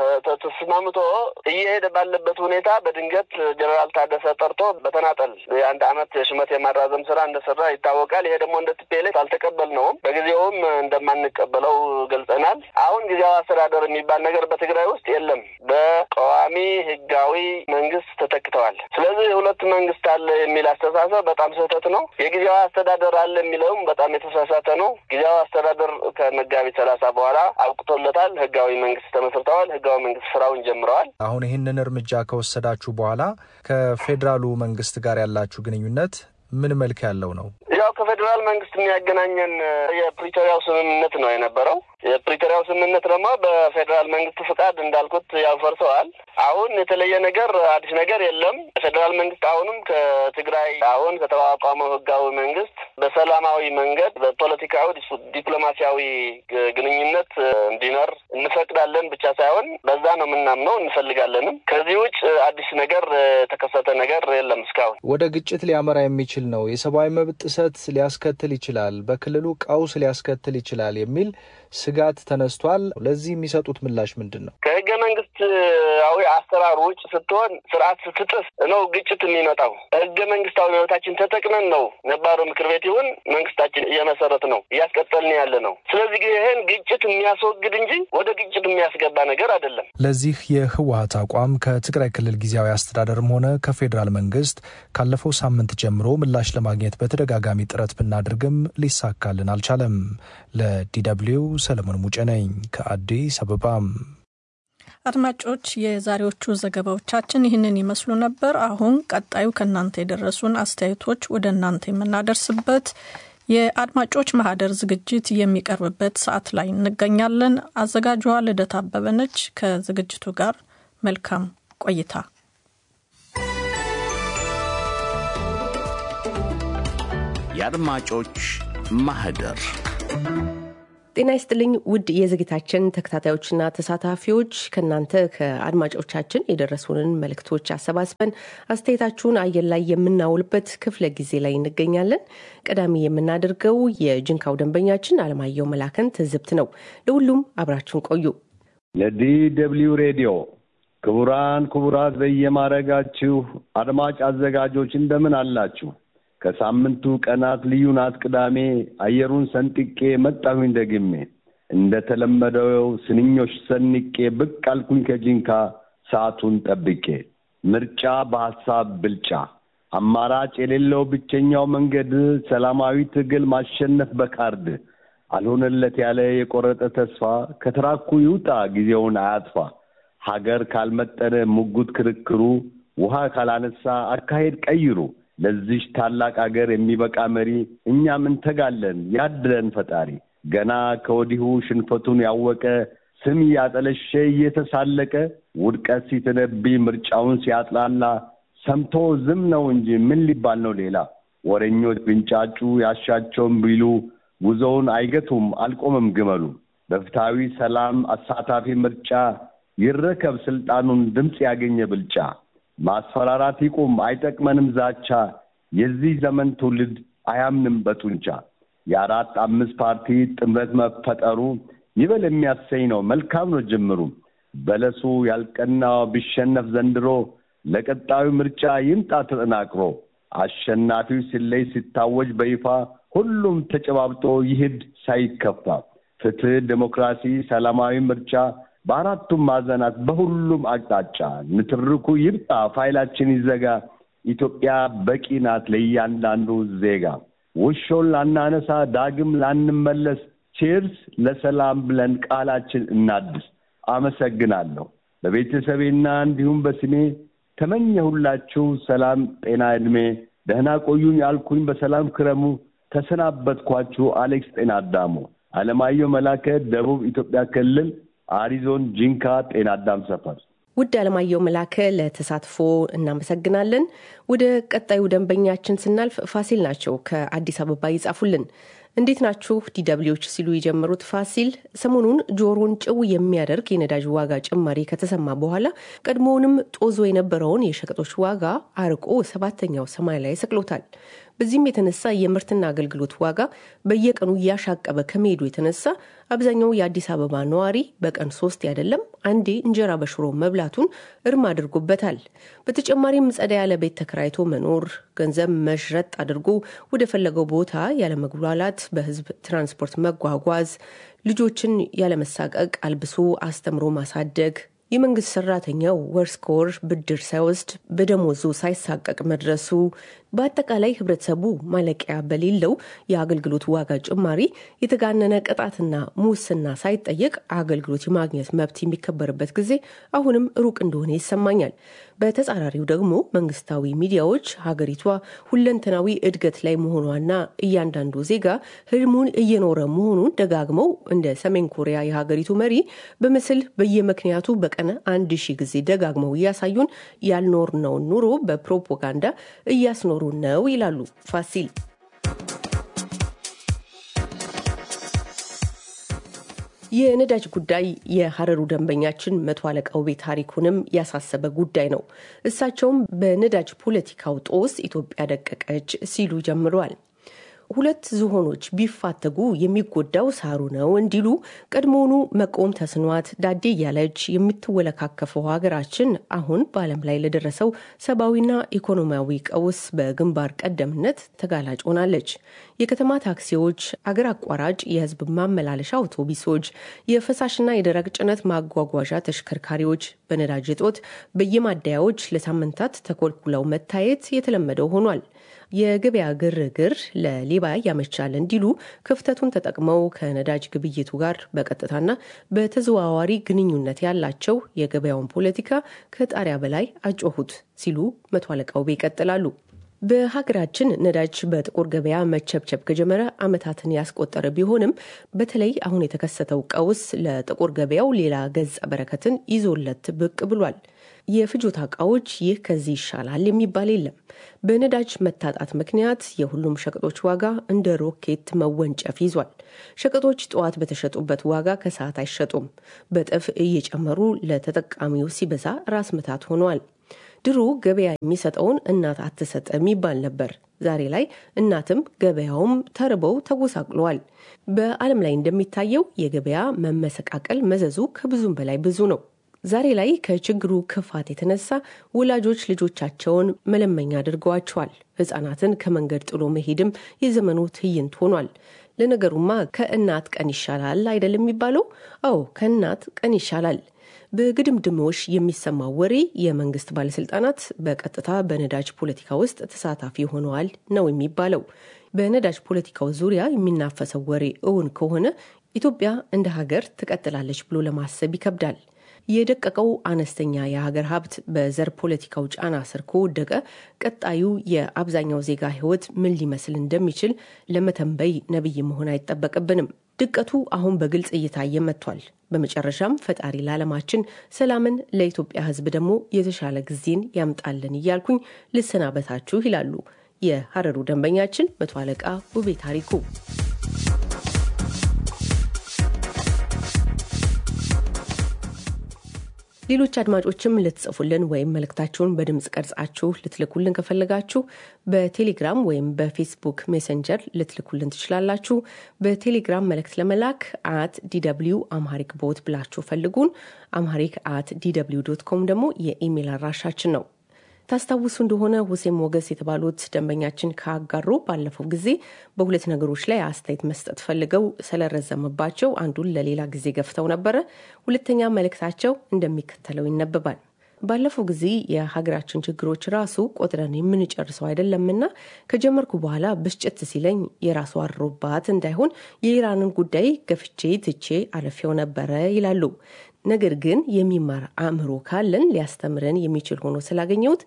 S8: ተስማምቶ እየሄደ ባለበት ሁኔታ በድንገት ጀነራል ታደሰ ጠርቶ በተናጠል የአንድ አመት የሹመት የማራዘም ስራ እንደሰራ ይታወቃል። ይሄ ደግሞ እንደ ቲፒኤልኤፍ አልተቀበልነውም። በጊዜውም እንደማንቀበለው ገልጸናል። አሁን ጊዜያዊ አስተዳደር የሚባል ነገር በትግራይ ውስጥ የለም። በቋሚ ህጋዊ መንግስት ተተክተዋል። ስለዚህ ሁለት መንግስት አለ የሚል አስተሳሰብ በጣም ስህተት ነው። የጊዜያዊ አስተዳደር አለ የሚለውም በጣም የተሳሳተ ነው። ጊዜያዊ አስተዳደር ከመጋቢት ሰላሳ በኋላ አብቅቶለታል። ህጋዊ መንግስት ተመስርተዋል። ህጋዊ መንግስት ስራውን ጀምረዋል።
S7: አሁን ይህንን እርምጃ ከወሰዳችሁ በኋላ ከፌዴራሉ መንግስት ጋር ያላችሁ ግንኙነት ምን መልክ ያለው ነው?
S8: ያው ከፌዴራል መንግስት የሚያገናኘን የፕሪቶሪያው ስምምነት ነው የነበረው። የፕሪቶሪያው ስምምነት ደግሞ በፌዴራል መንግስት ፍቃድ እንዳልኩት ያው ፈርሰዋል። አሁን የተለየ ነገር አዲስ ነገር የለም። የፌዴራል መንግስት አሁንም ከትግራይ አሁን ከተቋቋመው ህጋዊ መንግስት በሰላማዊ መንገድ በፖለቲካዊ ዲፕሎማሲያዊ ግንኙነት እንዲኖር እንፈቅዳለን ብቻ ሳይሆን በዛ ነው የምናምነው፣ እንፈልጋለንም። ከዚህ ውጭ አዲስ ነገር የተከሰተ ነገር የለም እስካሁን።
S7: ወደ ግጭት ሊያመራ የሚችል ነው፣ የሰብአዊ መብት ጥሰት ሊያስከትል ይችላል፣ በክልሉ ቀውስ ሊያስከትል ይችላል የሚል ስጋት ተነስቷል። ለዚህ የሚሰጡት ምላሽ ምንድን ነው?
S8: ከህገ መንግስታዊ አሰራር ውጭ ስትሆን ስርዓት ስትጥስ ነው ግጭት የሚመጣው። ህገ መንግስታዊ መብታችን ተጠቅመን ነው ነባሩ ምክር ቤት ይሁን መንግስታችን እየመሰረት ነው እያስቀጠልን ያለ ነው። ስለዚህ ይህን ግጭት የሚያስወግድ እንጂ ወደ ግጭት የሚያስገባ ነገር አይደለም።
S7: ለዚህ የህወሀት አቋም ከትግራይ ክልል ጊዜያዊ አስተዳደርም ሆነ ከፌዴራል መንግስት ካለፈው ሳምንት ጀምሮ ምላሽ ለማግኘት በተደጋጋሚ ጥረት ብናደርግም ሊሳካልን አልቻለም። ለዲደብሊው ሰለሞን ሙጬ ነኝ ከአዲስ አበባም።
S2: አድማጮች የዛሬዎቹ ዘገባዎቻችን ይህንን ይመስሉ ነበር። አሁን ቀጣዩ ከእናንተ የደረሱን አስተያየቶች ወደ እናንተ የምናደርስበት የአድማጮች ማህደር ዝግጅት የሚቀርብበት ሰዓት ላይ እንገኛለን። አዘጋጇ ልደት አበበ ነች። ከዝግጅቱ ጋር መልካም ቆይታ።
S9: የአድማጮች ማህደር
S10: ጤና ይስጥልኝ ውድ የዝግታችን ተከታታዮችና ተሳታፊዎች ከእናንተ ከአድማጮቻችን የደረሱንን መልእክቶች አሰባስበን አስተያየታችሁን አየር ላይ የምናውልበት ክፍለ ጊዜ ላይ እንገኛለን። ቀዳሚ የምናደርገው የጅንካው ደንበኛችን አለማየሁ መላከን ትዝብት ነው። ለሁሉም አብራችሁን ቆዩ።
S11: ለዲ ደብልዩ ሬዲዮ ክቡራን ክቡራት በየማረጋችሁ አድማጭ አዘጋጆች እንደምን አላችሁ? ከሳምንቱ ቀናት ልዩ ናት ቅዳሜ አየሩን ሰንጥቄ መጣሁኝ ደግሜ እንደተለመደው ስንኞች ሰንቄ ብቅ አልኩኝ ከጂንካ ሰዓቱን ጠብቄ ምርጫ በሀሳብ ብልጫ አማራጭ የሌለው ብቸኛው መንገድ ሰላማዊ ትግል ማሸነፍ በካርድ አልሆነለት ያለ የቆረጠ ተስፋ ከትራኩ ይውጣ ጊዜውን አያጥፋ ሀገር ካልመጠነ ሙጉት ክርክሩ ውሃ ካላነሳ አካሄድ ቀይሩ ለዚች ታላቅ አገር የሚበቃ መሪ እኛም እንተጋለን ያድለን ፈጣሪ። ገና ከወዲሁ ሽንፈቱን ያወቀ ስም እያጠለሸ እየተሳለቀ ውድቀት ሲተነብይ ምርጫውን ሲያጥላላ ሰምቶ ዝም ነው እንጂ ምን ሊባል ነው ሌላ? ወሬኞች ቢንጫጩ ያሻቸውን ቢሉ ጉዞውን አይገቱም አልቆመም ግመሉ። በፍትሐዊ ሰላም አሳታፊ ምርጫ ይረከብ ስልጣኑን ድምፅ ያገኘ ብልጫ ማስፈራራት ይቁም፣ አይጠቅመንም ዛቻ። የዚህ ዘመን ትውልድ አያምንም በጡንቻ። የአራት አምስት ፓርቲ ጥምረት መፈጠሩ ይበል የሚያሰኝ ነው፣ መልካም ነው ጅምሩ። በለሱ ያልቀናው ቢሸነፍ ዘንድሮ ለቀጣዩ ምርጫ ይምጣ ተጠናክሮ። አሸናፊው ሲለይ ሲታወጅ በይፋ ሁሉም ተጨባብጦ ይሂድ ሳይከፋ። ፍትህ፣ ዴሞክራሲ፣ ሰላማዊ ምርጫ በአራቱም ማዕዘናት በሁሉም አቅጣጫ ንትርኩ ይብጣ፣ ፋይላችን ይዘጋ። ኢትዮጵያ በቂ ናት ለእያንዳንዱ ዜጋ። ውሾን ላናነሳ ዳግም ላንመለስ፣ ቼርስ ለሰላም ብለን ቃላችን እናድስ። አመሰግናለሁ። በቤተሰቤና እንዲሁም በስሜ ተመኘሁላችሁ ሰላም፣ ጤና፣ ዕድሜ። ደህና ቆዩኝ አልኩኝ፣ በሰላም ክረሙ። ተሰናበትኳችሁ። አሌክስ ጤና አዳሙ። አለማየሁ መላከ፣ ደቡብ ኢትዮጵያ ክልል አሪዞን ጂንካ ጤና አዳም ሰፈር።
S10: ውድ አለማየሁ መላከ ለተሳትፎ እናመሰግናለን። ወደ ቀጣዩ ደንበኛችን ስናልፍ ፋሲል ናቸው ከአዲስ አበባ ይጻፉልን። እንዴት ናችሁ ዲደብሊዎች ሲሉ የጀመሩት ፋሲል ሰሞኑን ጆሮን ጭው የሚያደርግ የነዳጅ ዋጋ ጭማሪ ከተሰማ በኋላ ቀድሞውንም ጦዞ የነበረውን የሸቀጦች ዋጋ አርቆ ሰባተኛው ሰማይ ላይ ሰቅሎታል። በዚህም የተነሳ የምርትና አገልግሎት ዋጋ በየቀኑ እያሻቀበ ከመሄዱ የተነሳ አብዛኛው የአዲስ አበባ ነዋሪ በቀን ሶስት አይደለም አንዴ እንጀራ በሽሮ መብላቱን እርም አድርጎበታል። በተጨማሪም ጸዳ ያለ ቤት ተከራይቶ መኖር፣ ገንዘብ መሽረጥ አድርጎ ወደ ፈለገው ቦታ ያለመጉላላት፣ በህዝብ ትራንስፖርት መጓጓዝ፣ ልጆችን ያለመሳቀቅ አልብሶ አስተምሮ ማሳደግ የመንግስት ሰራተኛው ወር እስከ ወር ብድር ሳይወስድ በደሞዙ ሳይሳቀቅ መድረሱ በአጠቃላይ ህብረተሰቡ ማለቂያ በሌለው የአገልግሎት ዋጋ ጭማሪ የተጋነነ ቅጣትና ሙስና ሳይጠየቅ አገልግሎት የማግኘት መብት የሚከበርበት ጊዜ አሁንም ሩቅ እንደሆነ ይሰማኛል። በተጻራሪው ደግሞ መንግስታዊ ሚዲያዎች ሀገሪቷ ሁለንተናዊ እድገት ላይ መሆኗና እያንዳንዱ ዜጋ ህልሙን እየኖረ መሆኑን ደጋግመው እንደ ሰሜን ኮሪያ የሀገሪቱ መሪ በምስል በየምክንያቱ በቀን አንድ ሺህ ጊዜ ደጋግመው እያሳዩን ያልኖርነውን ኑሮ በፕሮፓጋንዳ እያስኖሩ ነው ይላሉ ፋሲል። የነዳጅ ጉዳይ የሀረሩ ደንበኛችን መቶ አለቃ ውቤ ታሪኩንም ያሳሰበ ጉዳይ ነው። እሳቸውም በነዳጅ ፖለቲካው ጦስ ኢትዮጵያ ደቀቀች ሲሉ ጀምረዋል። ሁለት ዝሆኖች ቢፋተጉ የሚጎዳው ሳሩ ነው እንዲሉ ቀድሞውኑ መቆም ተስኗት ዳዴ እያለች የምትወለካከፈው ሀገራችን አሁን በዓለም ላይ ለደረሰው ሰብአዊና ኢኮኖሚያዊ ቀውስ በግንባር ቀደምነት ተጋላጭ ሆናለች። የከተማ ታክሲዎች፣ አገር አቋራጭ የህዝብ ማመላለሻ አውቶቡሶች፣ የፈሳሽና የደረቅ ጭነት ማጓጓዣ ተሽከርካሪዎች በነዳጅ እጦት በየማደያዎች ለሳምንታት ተኮልኩለው መታየት የተለመደው ሆኗል። የገበያ ግርግር ለሌባ ያመቻል እንዲሉ ክፍተቱን ተጠቅመው ከነዳጅ ግብይቱ ጋር በቀጥታና በተዘዋዋሪ ግንኙነት ያላቸው የገበያውን ፖለቲካ ከጣሪያ በላይ አጮሁት ሲሉ መቶ አለቃ ውቤ ይቀጥላሉ። በሀገራችን ነዳጅ በጥቁር ገበያ መቸብቸብ ከጀመረ ዓመታትን ያስቆጠረ ቢሆንም በተለይ አሁን የተከሰተው ቀውስ ለጥቁር ገበያው ሌላ ገጸ በረከትን ይዞለት ብቅ ብሏል። የፍጆታ እቃዎች ይህ ከዚህ ይሻላል የሚባል የለም። በነዳጅ መታጣት ምክንያት የሁሉም ሸቀጦች ዋጋ እንደ ሮኬት መወንጨፍ ይዟል። ሸቀጦች ጠዋት በተሸጡበት ዋጋ ከሰዓት አይሸጡም። በጥፍ እየጨመሩ ለተጠቃሚው ሲበዛ ራስ ምታት ሆነዋል። ድሮ ገበያ የሚሰጠውን እናት አትሰጥ የሚባል ነበር። ዛሬ ላይ እናትም ገበያውም ተርበው ተጎሳቅለዋል። በዓለም ላይ እንደሚታየው የገበያ መመሰቃቀል መዘዙ ከብዙም በላይ ብዙ ነው። ዛሬ ላይ ከችግሩ ክፋት የተነሳ ወላጆች ልጆቻቸውን መለመኛ አድርገዋቸዋል። ሕፃናትን ከመንገድ ጥሎ መሄድም የዘመኑ ትዕይንት ሆኗል። ለነገሩማ ከእናት ቀን ይሻላል አይደል የሚባለው? አዎ ከእናት ቀን ይሻላል። በግድምድሞሽ የሚሰማው ወሬ የመንግስት ባለስልጣናት በቀጥታ በነዳጅ ፖለቲካ ውስጥ ተሳታፊ ሆነዋል ነው የሚባለው። በነዳጅ ፖለቲካው ዙሪያ የሚናፈሰው ወሬ እውን ከሆነ ኢትዮጵያ እንደ ሀገር ትቀጥላለች ብሎ ለማሰብ ይከብዳል። የደቀቀው አነስተኛ የሀገር ሀብት በዘር ፖለቲካው ጫና ስር ከወደቀ ቀጣዩ የአብዛኛው ዜጋ ሕይወት ምን ሊመስል እንደሚችል ለመተንበይ ነቢይ መሆን አይጠበቅብንም። ድቀቱ አሁን በግልጽ እየታየ መጥቷል። በመጨረሻም ፈጣሪ ለዓለማችን ሰላምን፣ ለኢትዮጵያ ሕዝብ ደግሞ የተሻለ ጊዜን ያምጣልን እያልኩኝ ልሰናበታችሁ ይላሉ የሀረሩ ደንበኛችን መቶ አለቃ ውቤ ታሪኩ። ሌሎች አድማጮችም ልትጽፉልን ወይም መልእክታችሁን በድምፅ ቀርጻችሁ ልትልኩልን ከፈለጋችሁ በቴሌግራም ወይም በፌስቡክ ሜሰንጀር ልትልኩልን ትችላላችሁ። በቴሌግራም መልእክት ለመላክ አት ዲደብሊው አምሃሪክ ቦት ብላችሁ ፈልጉን። አምሃሪክ አት ዲደብሊው ዶት ኮም ደግሞ የኢሜይል አድራሻችን ነው። ታስታውሱ እንደሆነ ሁሴን ሞገስ የተባሉት ደንበኛችን ካጋሩ ባለፈው ጊዜ በሁለት ነገሮች ላይ አስተያየት መስጠት ፈልገው ስለረዘመባቸው አንዱን ለሌላ ጊዜ ገፍተው ነበረ። ሁለተኛ መልእክታቸው እንደሚከተለው ይነበባል። ባለፈው ጊዜ የሀገራችን ችግሮች ራሱ ቆጥረን የምንጨርሰው አይደለምና ከጀመርኩ በኋላ ብስጭት ሲለኝ የራሱ አሮባት እንዳይሆን የኢራንን ጉዳይ ገፍቼ ትቼ አለፌው ነበረ ይላሉ። ነገር ግን የሚማር አእምሮ ካለን ሊያስተምረን የሚችል ሆኖ ስላገኘሁት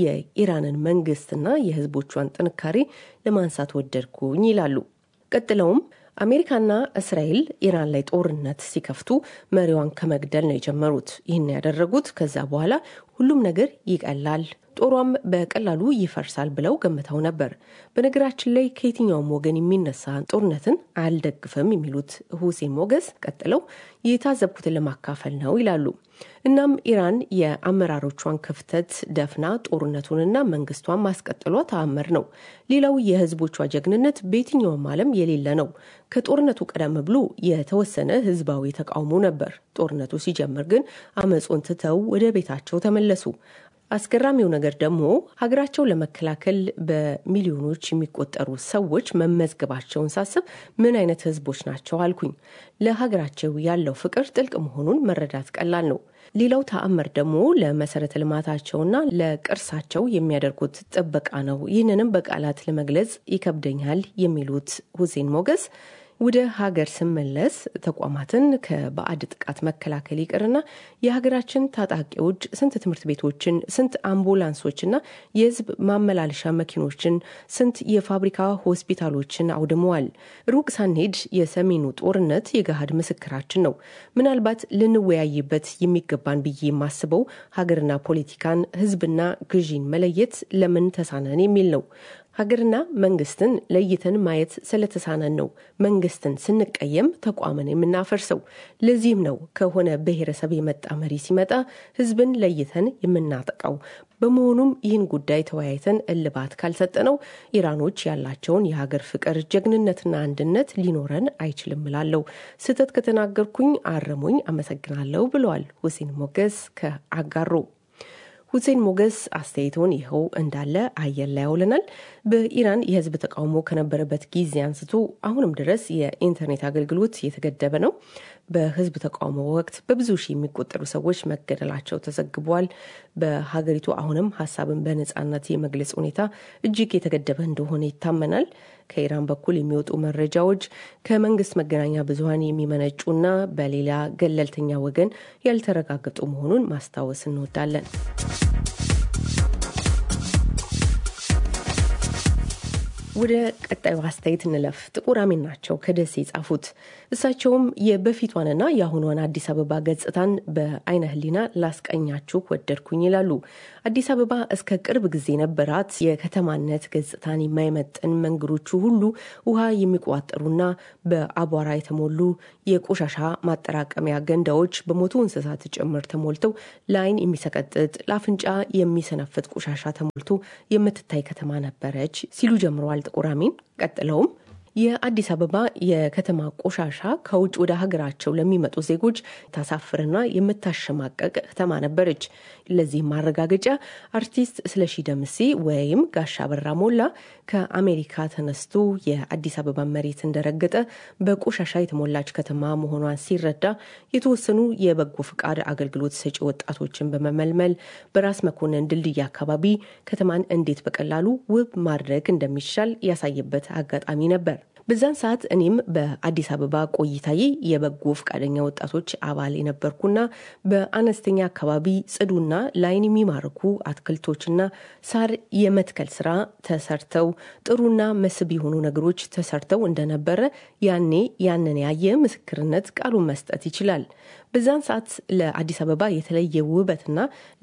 S10: የኢራንን መንግስትና የሕዝቦቿን ጥንካሬ ለማንሳት ወደድኩኝ ይላሉ። ቀጥለውም አሜሪካና እስራኤል ኢራን ላይ ጦርነት ሲከፍቱ መሪዋን ከመግደል ነው የጀመሩት። ይህን ያደረጉት ከዛ በኋላ ሁሉም ነገር ይቀላል፣ ጦሯም በቀላሉ ይፈርሳል ብለው ገምተው ነበር። በነገራችን ላይ ከየትኛውም ወገን የሚነሳ ጦርነትን አልደግፍም የሚሉት ሁሴን ሞገስ ቀጥለው የታዘብኩትን ለማካፈል ነው ይላሉ። እናም ኢራን የአመራሮቿን ክፍተት ደፍና ጦርነቱንና መንግስቷን ማስቀጠሏ ተአምር ነው። ሌላው የህዝቦቿ ጀግንነት በየትኛውም ዓለም የሌለ ነው። ከጦርነቱ ቀደም ብሎ የተወሰነ ህዝባዊ ተቃውሞ ነበር። ጦርነቱ ሲጀምር ግን አመጾን ትተው ወደ ቤታቸው ተመለሱ። አስገራሚው ነገር ደግሞ ሀገራቸው ለመከላከል በሚሊዮኖች የሚቆጠሩ ሰዎች መመዝገባቸውን ሳስብ ምን አይነት ህዝቦች ናቸው አልኩኝ። ለሀገራቸው ያለው ፍቅር ጥልቅ መሆኑን መረዳት ቀላል ነው። ሌላው ተአምር ደግሞ ለመሰረተ ልማታቸውና ለቅርሳቸው የሚያደርጉት ጥበቃ ነው። ይህንንም በቃላት ለመግለጽ ይከብደኛል የሚሉት ሁሴን ሞገስ ወደ ሀገር ስመለስ ተቋማትን ከባዕድ ጥቃት መከላከል ይቅርና የሀገራችን ታጣቂዎች ስንት ትምህርት ቤቶችን፣ ስንት አምቡላንሶችና የህዝብ ማመላለሻ መኪኖችን፣ ስንት የፋብሪካ ሆስፒታሎችን አውድመዋል። ሩቅ ሳንሄድ የሰሜኑ ጦርነት የገሃድ ምስክራችን ነው። ምናልባት ልንወያይበት የሚገባን ብዬ የማስበው ሀገርና ፖለቲካን፣ ህዝብና ግዢን መለየት ለምን ተሳነን የሚል ነው። ሀገርና መንግስትን ለይተን ማየት ስለተሳነን ነው መንግስትን ስንቀየም ተቋምን የምናፈርሰው። ለዚህም ነው ከሆነ ብሔረሰብ የመጣ መሪ ሲመጣ ህዝብን ለይተን የምናጠቃው። በመሆኑም ይህን ጉዳይ ተወያይተን እልባት ካልሰጠነው ኢራኖች ያላቸውን የሀገር ፍቅር፣ ጀግንነትና አንድነት ሊኖረን አይችልም እላለሁ። ስህተት ከተናገርኩኝ አርሙኝ። አመሰግናለሁ ብለዋል ሁሴን ሞገስ ከአጋሮ። ሁሴን ሞገስ አስተያየቶን ይኸው እንዳለ አየር ላይ ያውለናል። በኢራን የህዝብ ተቃውሞ ከነበረበት ጊዜ አንስቶ አሁንም ድረስ የኢንተርኔት አገልግሎት የተገደበ ነው። በህዝብ ተቃውሞ ወቅት በብዙ ሺህ የሚቆጠሩ ሰዎች መገደላቸው ተዘግቧል። በሀገሪቱ አሁንም ሀሳብን በነጻነት የመግለጽ ሁኔታ እጅግ የተገደበ እንደሆነ ይታመናል። ከኢራን በኩል የሚወጡ መረጃዎች ከመንግስት መገናኛ ብዙኃን የሚመነጩና በሌላ ገለልተኛ ወገን ያልተረጋገጡ መሆኑን ማስታወስ እንወዳለን። ወደ ቀጣዩ አስተያየት እንለፍ። ጥቁር አሜን ናቸው ከደሴ የጻፉት። እሳቸውም የበፊቷንና የአሁኗን አዲስ አበባ ገጽታን በአይነ ህሊና ላስቀኛችሁ ወደድኩኝ ይላሉ። አዲስ አበባ እስከ ቅርብ ጊዜ ነበራት የከተማነት ገጽታን የማይመጥን መንገዶቹ ሁሉ ውሃ የሚቋጠሩና በአቧራ የተሞሉ የቆሻሻ ማጠራቀሚያ ገንዳዎች በሞቱ እንስሳት ጭምር ተሞልተው ለአይን የሚሰቀጥጥ ለአፍንጫ የሚሰነፍጥ ቆሻሻ ተሞልቶ የምትታይ ከተማ ነበረች ሲሉ ጀምረዋል። ጥቁር አሚን ቀጥለውም የአዲስ አበባ የከተማ ቆሻሻ ከውጭ ወደ ሀገራቸው ለሚመጡ ዜጎች ታሳፍርና የምታሸማቀቅ ከተማ ነበረች። ለዚህም ማረጋገጫ አርቲስት ስለሺ ደምሴ ወይም ጋሻ በራ ሞላ ከአሜሪካ ተነስቶ የአዲስ አበባ መሬት እንደረገጠ በቆሻሻ የተሞላች ከተማ መሆኗን ሲረዳ የተወሰኑ የበጎ ፍቃድ አገልግሎት ሰጪ ወጣቶችን በመመልመል በራስ መኮንን ድልድይ አካባቢ ከተማን እንዴት በቀላሉ ውብ ማድረግ እንደሚቻል ያሳየበት አጋጣሚ ነበር። በዛን ሰዓት እኔም በአዲስ አበባ ቆይታዬ የበጎ ፈቃደኛ ወጣቶች አባል የነበርኩና በአነስተኛ አካባቢ ጽዱና ለዓይን የሚማርኩ አትክልቶችና ሳር የመትከል ስራ ተሰርተው ጥሩና መስህብ የሆኑ ነገሮች ተሰርተው እንደነበረ ያኔ ያንን ያየ ምስክርነት ቃሉን መስጠት ይችላል። በዛን ሰዓት ለአዲስ አበባ የተለየ ውበትና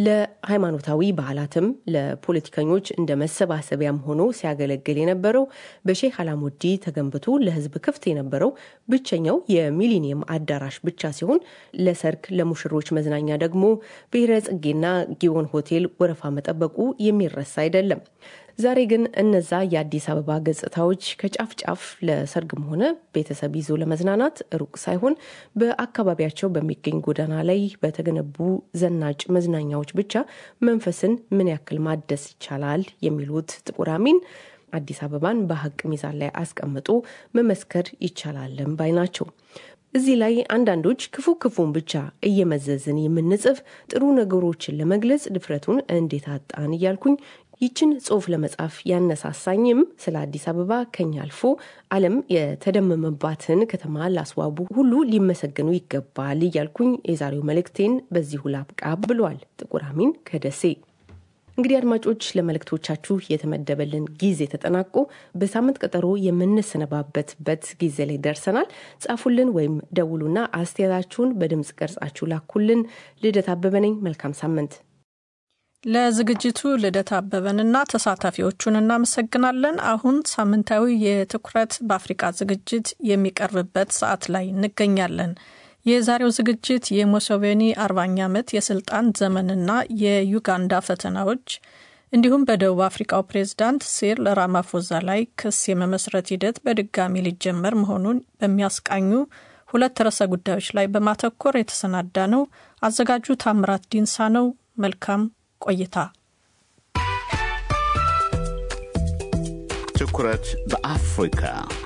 S10: ለሃይማኖታዊ ባህላትም ለፖለቲከኞች እንደ መሰባሰቢያም ሆኖ ሲያገለግል የነበረው በሼህ አላሙዲ ተገንብቶ ለሕዝብ ክፍት የነበረው ብቸኛው የሚሊኒየም አዳራሽ ብቻ ሲሆን ለሰርግ፣ ለሙሽሮች መዝናኛ ደግሞ ብሔረ ጽጌና ጊዮን ሆቴል ወረፋ መጠበቁ የሚረሳ አይደለም። ዛሬ ግን እነዛ የአዲስ አበባ ገጽታዎች ከጫፍ ጫፍ ለሰርግም ሆነ ቤተሰብ ይዞ ለመዝናናት ሩቅ ሳይሆን በአካባቢያቸው በሚገኝ ጎዳና ላይ በተገነቡ ዘናጭ መዝናኛዎች ብቻ መንፈስን ምን ያክል ማደስ ይቻላል የሚሉት ጥቁር አሚን አዲስ አበባን በሀቅ ሚዛን ላይ አስቀምጦ መመስከር ይቻላልም ባይ ናቸው። እዚህ ላይ አንዳንዶች ክፉ ክፉን ብቻ እየመዘዝን የምንጽፍ ጥሩ ነገሮችን ለመግለጽ ድፍረቱን እንዴት አጣን እያልኩኝ ይችን ጽሁፍ ለመጻፍ ያነሳሳኝም ስለ አዲስ አበባ ከኛ አልፎ ዓለም የተደመመባትን ከተማ ላስዋቡ ሁሉ ሊመሰገኑ ይገባል እያልኩኝ የዛሬው መልእክቴን በዚሁ ላብቃ ብሏል ጥቁር አሚን ከደሴ። እንግዲህ አድማጮች ለመልእክቶቻችሁ የተመደበልን ጊዜ ተጠናቆ በሳምንት ቀጠሮ የምንሰነባበትበት ጊዜ ላይ ደርሰናል። ጻፉልን ወይም ደውሉና አስተያየታችሁን በድምፅ ቀርጻችሁ ላኩልን። ልደት አበበ ነኝ። መልካም ሳምንት።
S2: ለዝግጅቱ ልደት አበበንና ተሳታፊዎቹን እናመሰግናለን። አሁን ሳምንታዊ የትኩረት በአፍሪቃ ዝግጅት የሚቀርብበት ሰዓት ላይ እንገኛለን። የዛሬው ዝግጅት የሙሴቬኒ አርባኛ ዓመት የስልጣን ዘመንና የዩጋንዳ ፈተናዎች እንዲሁም በደቡብ አፍሪካው ፕሬዝዳንት ሲሪል ራማፎዛ ላይ ክስ የመመስረት ሂደት በድጋሚ ሊጀመር መሆኑን በሚያስቃኙ ሁለት ርዕሰ ጉዳዮች ላይ በማተኮር የተሰናዳ ነው። አዘጋጁ ታምራት ዲንሳ ነው። መልካም ቆይታ።
S9: ትኩረት በአፍሪካ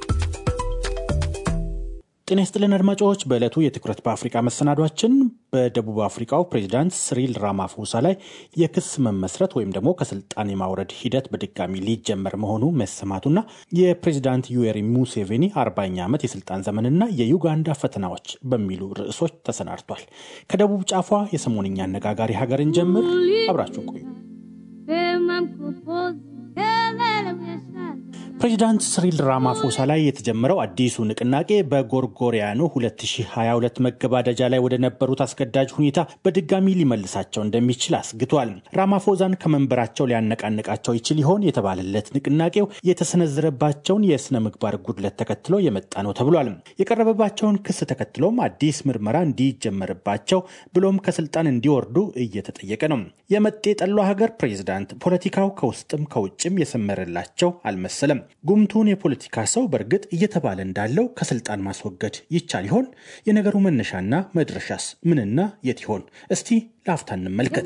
S12: ጤና ይስጥልን አድማጮች። በዕለቱ የትኩረት በአፍሪካ መሰናዷችን በደቡብ አፍሪካው ፕሬዚዳንት ሲሪል ራማፎሳ ላይ የክስ መመስረት ወይም ደግሞ ከስልጣን የማውረድ ሂደት በድጋሚ ሊጀመር መሆኑ መሰማቱና የፕሬዚዳንት ዩዌሪ ሙሴቬኒ አርባኛ ዓመት የስልጣን ዘመንና የዩጋንዳ ፈተናዎች በሚሉ ርዕሶች ተሰናድቷል። ከደቡብ ጫፏ የሰሞንኛ አነጋጋሪ ሀገርን ጀምር። አብራችሁ ቆዩ። ፕሬዚዳንት ስሪል ራማፎሳ ላይ የተጀመረው አዲሱ ንቅናቄ በጎርጎሪያኑ 2022 መገባደጃ ላይ ወደ ነበሩት አስገዳጅ ሁኔታ በድጋሚ ሊመልሳቸው እንደሚችል አስግቷል። ራማፎዛን ከመንበራቸው ሊያነቃንቃቸው ይችል ይሆን የተባለለት ንቅናቄው የተሰነዘረባቸውን የስነ ምግባር ጉድለት ተከትሎ የመጣ ነው ተብሏል። የቀረበባቸውን ክስ ተከትሎም አዲስ ምርመራ እንዲጀመርባቸው ብሎም ከስልጣን እንዲወርዱ እየተጠየቀ ነው። የመጤ ጠሏ ሀገር ፕሬዚዳንት ፖለቲካው ከውስጥም ከውጭም የሰመረላቸው አልመሰለም። ጉምቱን የፖለቲካ ሰው በእርግጥ እየተባለ እንዳለው ከስልጣን ማስወገድ ይቻል ይሆን? የነገሩ መነሻና መድረሻስ ምንና የት ይሆን? እስቲ ለአፍታ እንመልከት።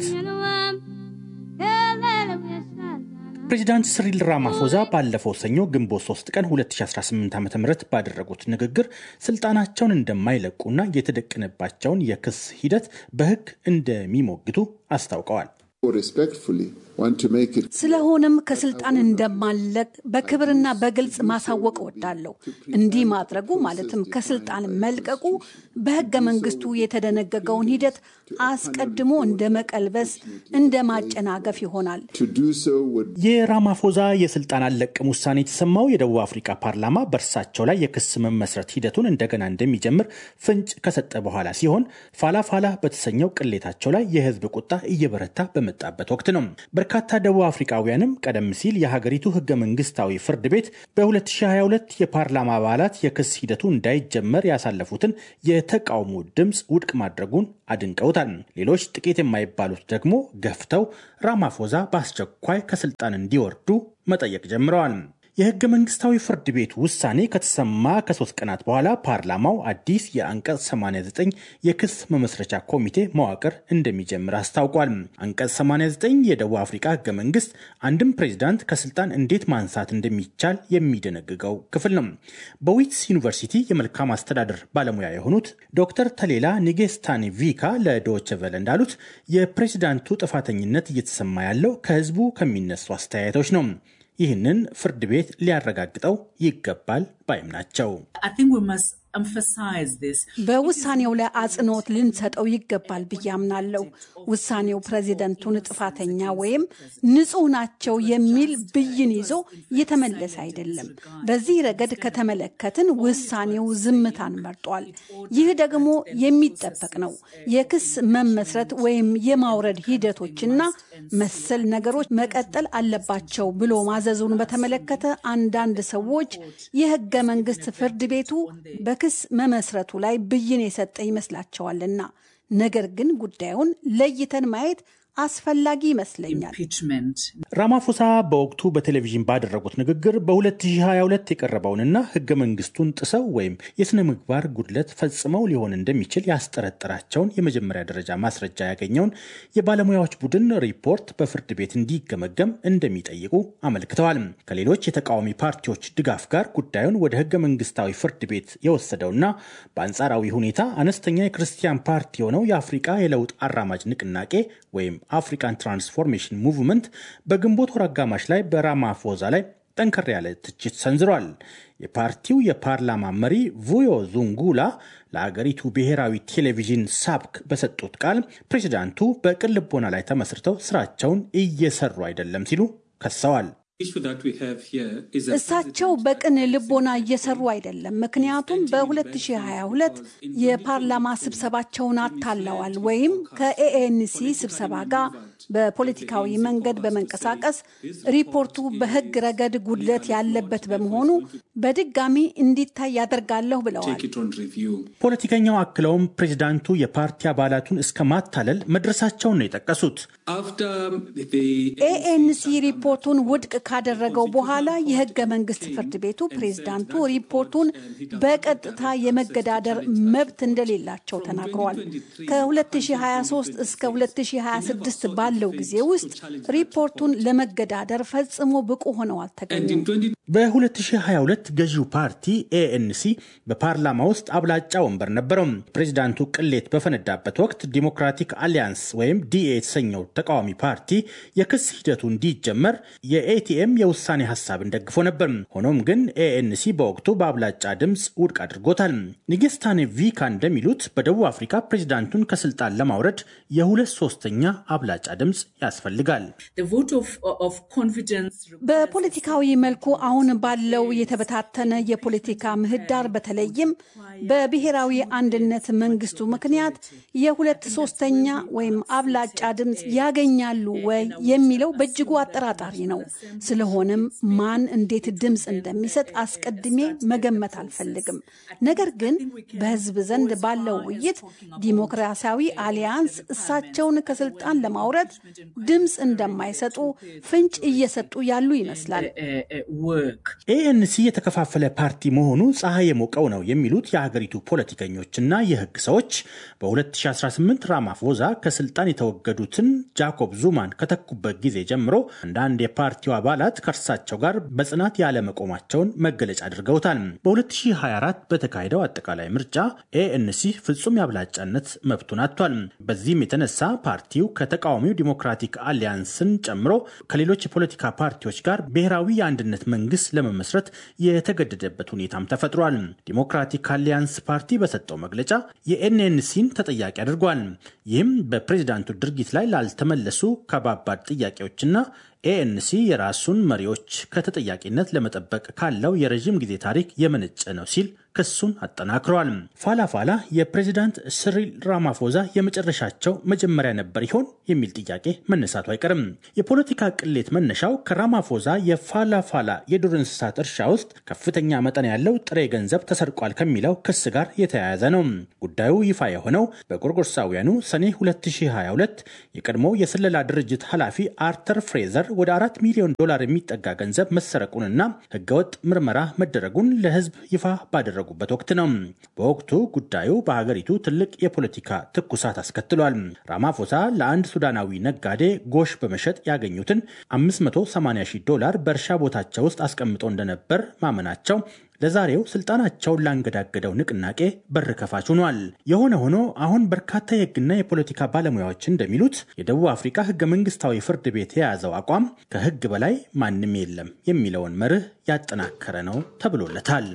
S12: ፕሬዚዳንት ስሪል ራማፎዛ ባለፈው ሰኞ ግንቦት 3 ቀን 2018 ዓ ም ባደረጉት ንግግር ስልጣናቸውን እንደማይለቁና የተደቀነባቸውን የክስ ሂደት በሕግ እንደሚሞግቱ አስታውቀዋል።
S13: ስለሆነም ከስልጣን እንደማለቅ በክብርና በግልጽ ማሳወቅ እወዳለሁ። እንዲህ ማድረጉ ማለትም ከስልጣን መልቀቁ በህገ መንግስቱ የተደነገገውን ሂደት አስቀድሞ እንደ መቀልበስ፣ እንደ ማጨናገፍ ይሆናል።
S12: የራማፎዛ የስልጣን አልለቅም ውሳኔ የተሰማው የደቡብ አፍሪካ ፓርላማ በእርሳቸው ላይ የክስ መመስረት ሂደቱን እንደገና እንደሚጀምር ፍንጭ ከሰጠ በኋላ ሲሆን ፋላ ፋላ በተሰኘው ቅሌታቸው ላይ የህዝብ ቁጣ እየበረታ በመጣበት ወቅት ነው። በርካታ ደቡብ አፍሪካውያንም ቀደም ሲል የሀገሪቱ ህገ መንግስታዊ ፍርድ ቤት በ2022 የፓርላማ አባላት የክስ ሂደቱ እንዳይጀመር ያሳለፉትን የተቃውሞ ድምፅ ውድቅ ማድረጉን አድንቀውታል። ሌሎች ጥቂት የማይባሉት ደግሞ ገፍተው ራማፎዛ በአስቸኳይ ከስልጣን እንዲወርዱ መጠየቅ ጀምረዋል። የህገ መንግስታዊ ፍርድ ቤት ውሳኔ ከተሰማ ከሶስት ቀናት በኋላ ፓርላማው አዲስ የአንቀጽ 89 የክስ መመስረቻ ኮሚቴ መዋቅር እንደሚጀምር አስታውቋል። አንቀጽ 89 የደቡብ አፍሪካ ህገ መንግስት አንድም ፕሬዚዳንት ከስልጣን እንዴት ማንሳት እንደሚቻል የሚደነግገው ክፍል ነው። በዊትስ ዩኒቨርሲቲ የመልካም አስተዳደር ባለሙያ የሆኑት ዶክተር ተሌላ ኒጌስታኒ ቪካ ለዶይቼ ቬለ እንዳሉት የፕሬዚዳንቱ ጥፋተኝነት እየተሰማ ያለው ከህዝቡ ከሚነሱ አስተያየቶች ነው። ይህንን ፍርድ ቤት ሊያረጋግጠው ይገባል ባይም ናቸው።
S13: በውሳኔው ላይ አጽንኦት ልንሰጠው ይገባል ብዬ አምናለሁ። ውሳኔው ፕሬዚደንቱን ጥፋተኛ ወይም ንጹህ ናቸው የሚል ብይን ይዞ የተመለሰ አይደለም። በዚህ ረገድ ከተመለከትን ውሳኔው ዝምታን መርጧል። ይህ ደግሞ የሚጠበቅ ነው። የክስ መመስረት ወይም የማውረድ ሂደቶችና መሰል ነገሮች መቀጠል አለባቸው ብሎ ማዘዙን በተመለከተ አንዳንድ ሰዎች የህገ መንግስት ፍርድ ቤቱ በክስ መመስረቱ ላይ ብይን የሰጠ ይመስላቸዋልና፣ ነገር ግን ጉዳዩን ለይተን ማየት አስፈላጊ ይመስለኛል።
S12: ራማፎሳ በወቅቱ በቴሌቪዥን ባደረጉት ንግግር በ2022 የቀረበውንና ህገ መንግስቱን ጥሰው ወይም የስነ ምግባር ጉድለት ፈጽመው ሊሆን እንደሚችል ያስጠረጠራቸውን የመጀመሪያ ደረጃ ማስረጃ ያገኘውን የባለሙያዎች ቡድን ሪፖርት በፍርድ ቤት እንዲገመገም እንደሚጠይቁ አመልክተዋል። ከሌሎች የተቃዋሚ ፓርቲዎች ድጋፍ ጋር ጉዳዩን ወደ ህገ መንግስታዊ ፍርድ ቤት የወሰደውና በአንጻራዊ ሁኔታ አነስተኛ የክርስቲያን ፓርቲ የሆነው የአፍሪቃ የለውጥ አራማጅ ንቅናቄ ወይም አፍሪካን ትራንስፎርሜሽን ሙቭመንት በግንቦት ወር አጋማሽ ላይ በራማፎዛ ላይ ጠንከር ያለ ትችት ሰንዝሯል። የፓርቲው የፓርላማ መሪ vuyo ዙንጉላ ለአገሪቱ ብሔራዊ ቴሌቪዥን ሳብክ በሰጡት ቃል ፕሬዚዳንቱ በቅን ልቦና ላይ ተመስርተው ስራቸውን እየሰሩ አይደለም ሲሉ ከሰዋል።
S13: እሳቸው በቅን ልቦና እየሰሩ አይደለም። ምክንያቱም በ2022 የፓርላማ ስብሰባቸውን አታለዋል ወይም ከኤኤንሲ ስብሰባ ጋር በፖለቲካዊ መንገድ በመንቀሳቀስ ሪፖርቱ በሕግ ረገድ ጉድለት ያለበት በመሆኑ በድጋሚ እንዲታይ ያደርጋለሁ ብለዋል።
S12: ፖለቲከኛው አክለውም ፕሬዚዳንቱ የፓርቲ አባላቱን እስከ ማታለል መድረሳቸውን ነው የጠቀሱት።
S13: ኤኤንሲ ሪፖርቱን ውድቅ ካደረገው በኋላ የህገ መንግስት ፍርድ ቤቱ ፕሬዝዳንቱ ሪፖርቱን በቀጥታ የመገዳደር መብት እንደሌላቸው ተናግረዋል። ከ2023 እስከ 2026 ባለው ጊዜ ውስጥ ሪፖርቱን ለመገዳደር ፈጽሞ ብቁ ሆነው አልተገኙም።
S12: በ2022 ገዢው ፓርቲ ኤኤንሲ በፓርላማ ውስጥ አብላጫ ወንበር ነበረው። ፕሬዚዳንቱ ቅሌት በፈነዳበት ወቅት ዲሞክራቲክ አሊያንስ ወይም ዲኤ የተሰኘው ተቃዋሚ ፓርቲ የክስ ሂደቱ እንዲጀመር የኤቲኤም የውሳኔ ሀሳብን ደግፎ ነበር። ሆኖም ግን ኤኤንሲ በወቅቱ በአብላጫ ድምፅ ውድቅ አድርጎታል። ኒጌስታኔ ቪካ እንደሚሉት በደቡብ አፍሪካ ፕሬዚዳንቱን ከስልጣን ለማውረድ የሁለት ሶስተኛ አብላጫ ድምፅ ድምፅ ያስፈልጋል።
S13: በፖለቲካዊ መልኩ አሁን ባለው የተበታተነ የፖለቲካ ምህዳር በተለይም በብሔራዊ አንድነት መንግስቱ ምክንያት የሁለት ሶስተኛ ወይም አብላጫ ድምፅ ያገኛሉ ወይ የሚለው በእጅጉ አጠራጣሪ ነው። ስለሆነም ማን እንዴት ድምፅ እንደሚሰጥ አስቀድሜ መገመት አልፈልግም። ነገር ግን በህዝብ ዘንድ ባለው ውይይት ዲሞክራሲያዊ አሊያንስ እሳቸውን ከስልጣን ለማውረድ ድምፅ እንደማይሰጡ ፍንጭ እየሰጡ ያሉ ይመስላል።
S12: ኤኤንሲ የተከፋፈለ ፓርቲ መሆኑ ፀሐይ የሞቀው ነው የሚሉት የሀገሪቱ ፖለቲከኞችና የህግ ሰዎች በ2018 ራማፎዛ ከስልጣን የተወገዱትን ጃኮብ ዙማን ከተኩበት ጊዜ ጀምሮ አንዳንድ የፓርቲው አባላት ከእርሳቸው ጋር በጽናት ያለመቆማቸውን መገለጫ አድርገውታል። በ2024 በተካሄደው አጠቃላይ ምርጫ ኤኤንሲ ፍጹም የአብላጫነት መብቱን አጥቷል። በዚህም የተነሳ ፓርቲው ከተቃዋሚው ዲሞክራቲክ አሊያንስን ጨምሮ ከሌሎች የፖለቲካ ፓርቲዎች ጋር ብሔራዊ የአንድነት መንግስት ለመመስረት የተገደደበት ሁኔታም ተፈጥሯል። ዲሞክራቲክ አሊያንስ ፓርቲ በሰጠው መግለጫ የኤንኤንሲን ተጠያቂ አድርጓል። ይህም በፕሬዚዳንቱ ድርጊት ላይ ላልተመለሱ ከባባድ ጥያቄዎችና ኤኤንሲ የራሱን መሪዎች ከተጠያቂነት ለመጠበቅ ካለው የረዥም ጊዜ ታሪክ የመነጨ ነው ሲል ክሱን አጠናክረዋል። ፋላፋላ የፕሬዚዳንት ስሪል ራማፎዛ የመጨረሻቸው መጀመሪያ ነበር ይሆን የሚል ጥያቄ መነሳቱ አይቀርም። የፖለቲካ ቅሌት መነሻው ከራማፎዛ የፋላፋላ የዱር እንስሳት እርሻ ውስጥ ከፍተኛ መጠን ያለው ጥሬ ገንዘብ ተሰርቋል ከሚለው ክስ ጋር የተያያዘ ነው። ጉዳዩ ይፋ የሆነው በጎርጎርሳውያኑ ሰኔ 2022 የቀድሞ የስለላ ድርጅት ኃላፊ አርተር ፍሬዘር ወደ አራት ሚሊዮን ዶላር የሚጠጋ ገንዘብ መሰረቁንና ህገወጥ ምርመራ መደረጉን ለህዝብ ይፋ ባደረጉበት ወቅት ነው። በወቅቱ ጉዳዩ በሀገሪቱ ትልቅ የፖለቲካ ትኩሳት አስከትሏል። ራማፎሳ ለአንድ ሱዳናዊ ነጋዴ ጎሽ በመሸጥ ያገኙትን 580 ሺህ ዶላር በእርሻ ቦታቸው ውስጥ አስቀምጠው እንደነበር ማመናቸው ለዛሬው ስልጣናቸውን ላንገዳገደው ንቅናቄ በር ከፋች ሆኗል። የሆነ ሆኖ አሁን በርካታ የህግና የፖለቲካ ባለሙያዎች እንደሚሉት የደቡብ አፍሪካ ህገ መንግስታዊ ፍርድ ቤት የያዘው አቋም ከህግ በላይ ማንም የለም የሚለውን መርህ ያጠናከረ ነው ተብሎለታል።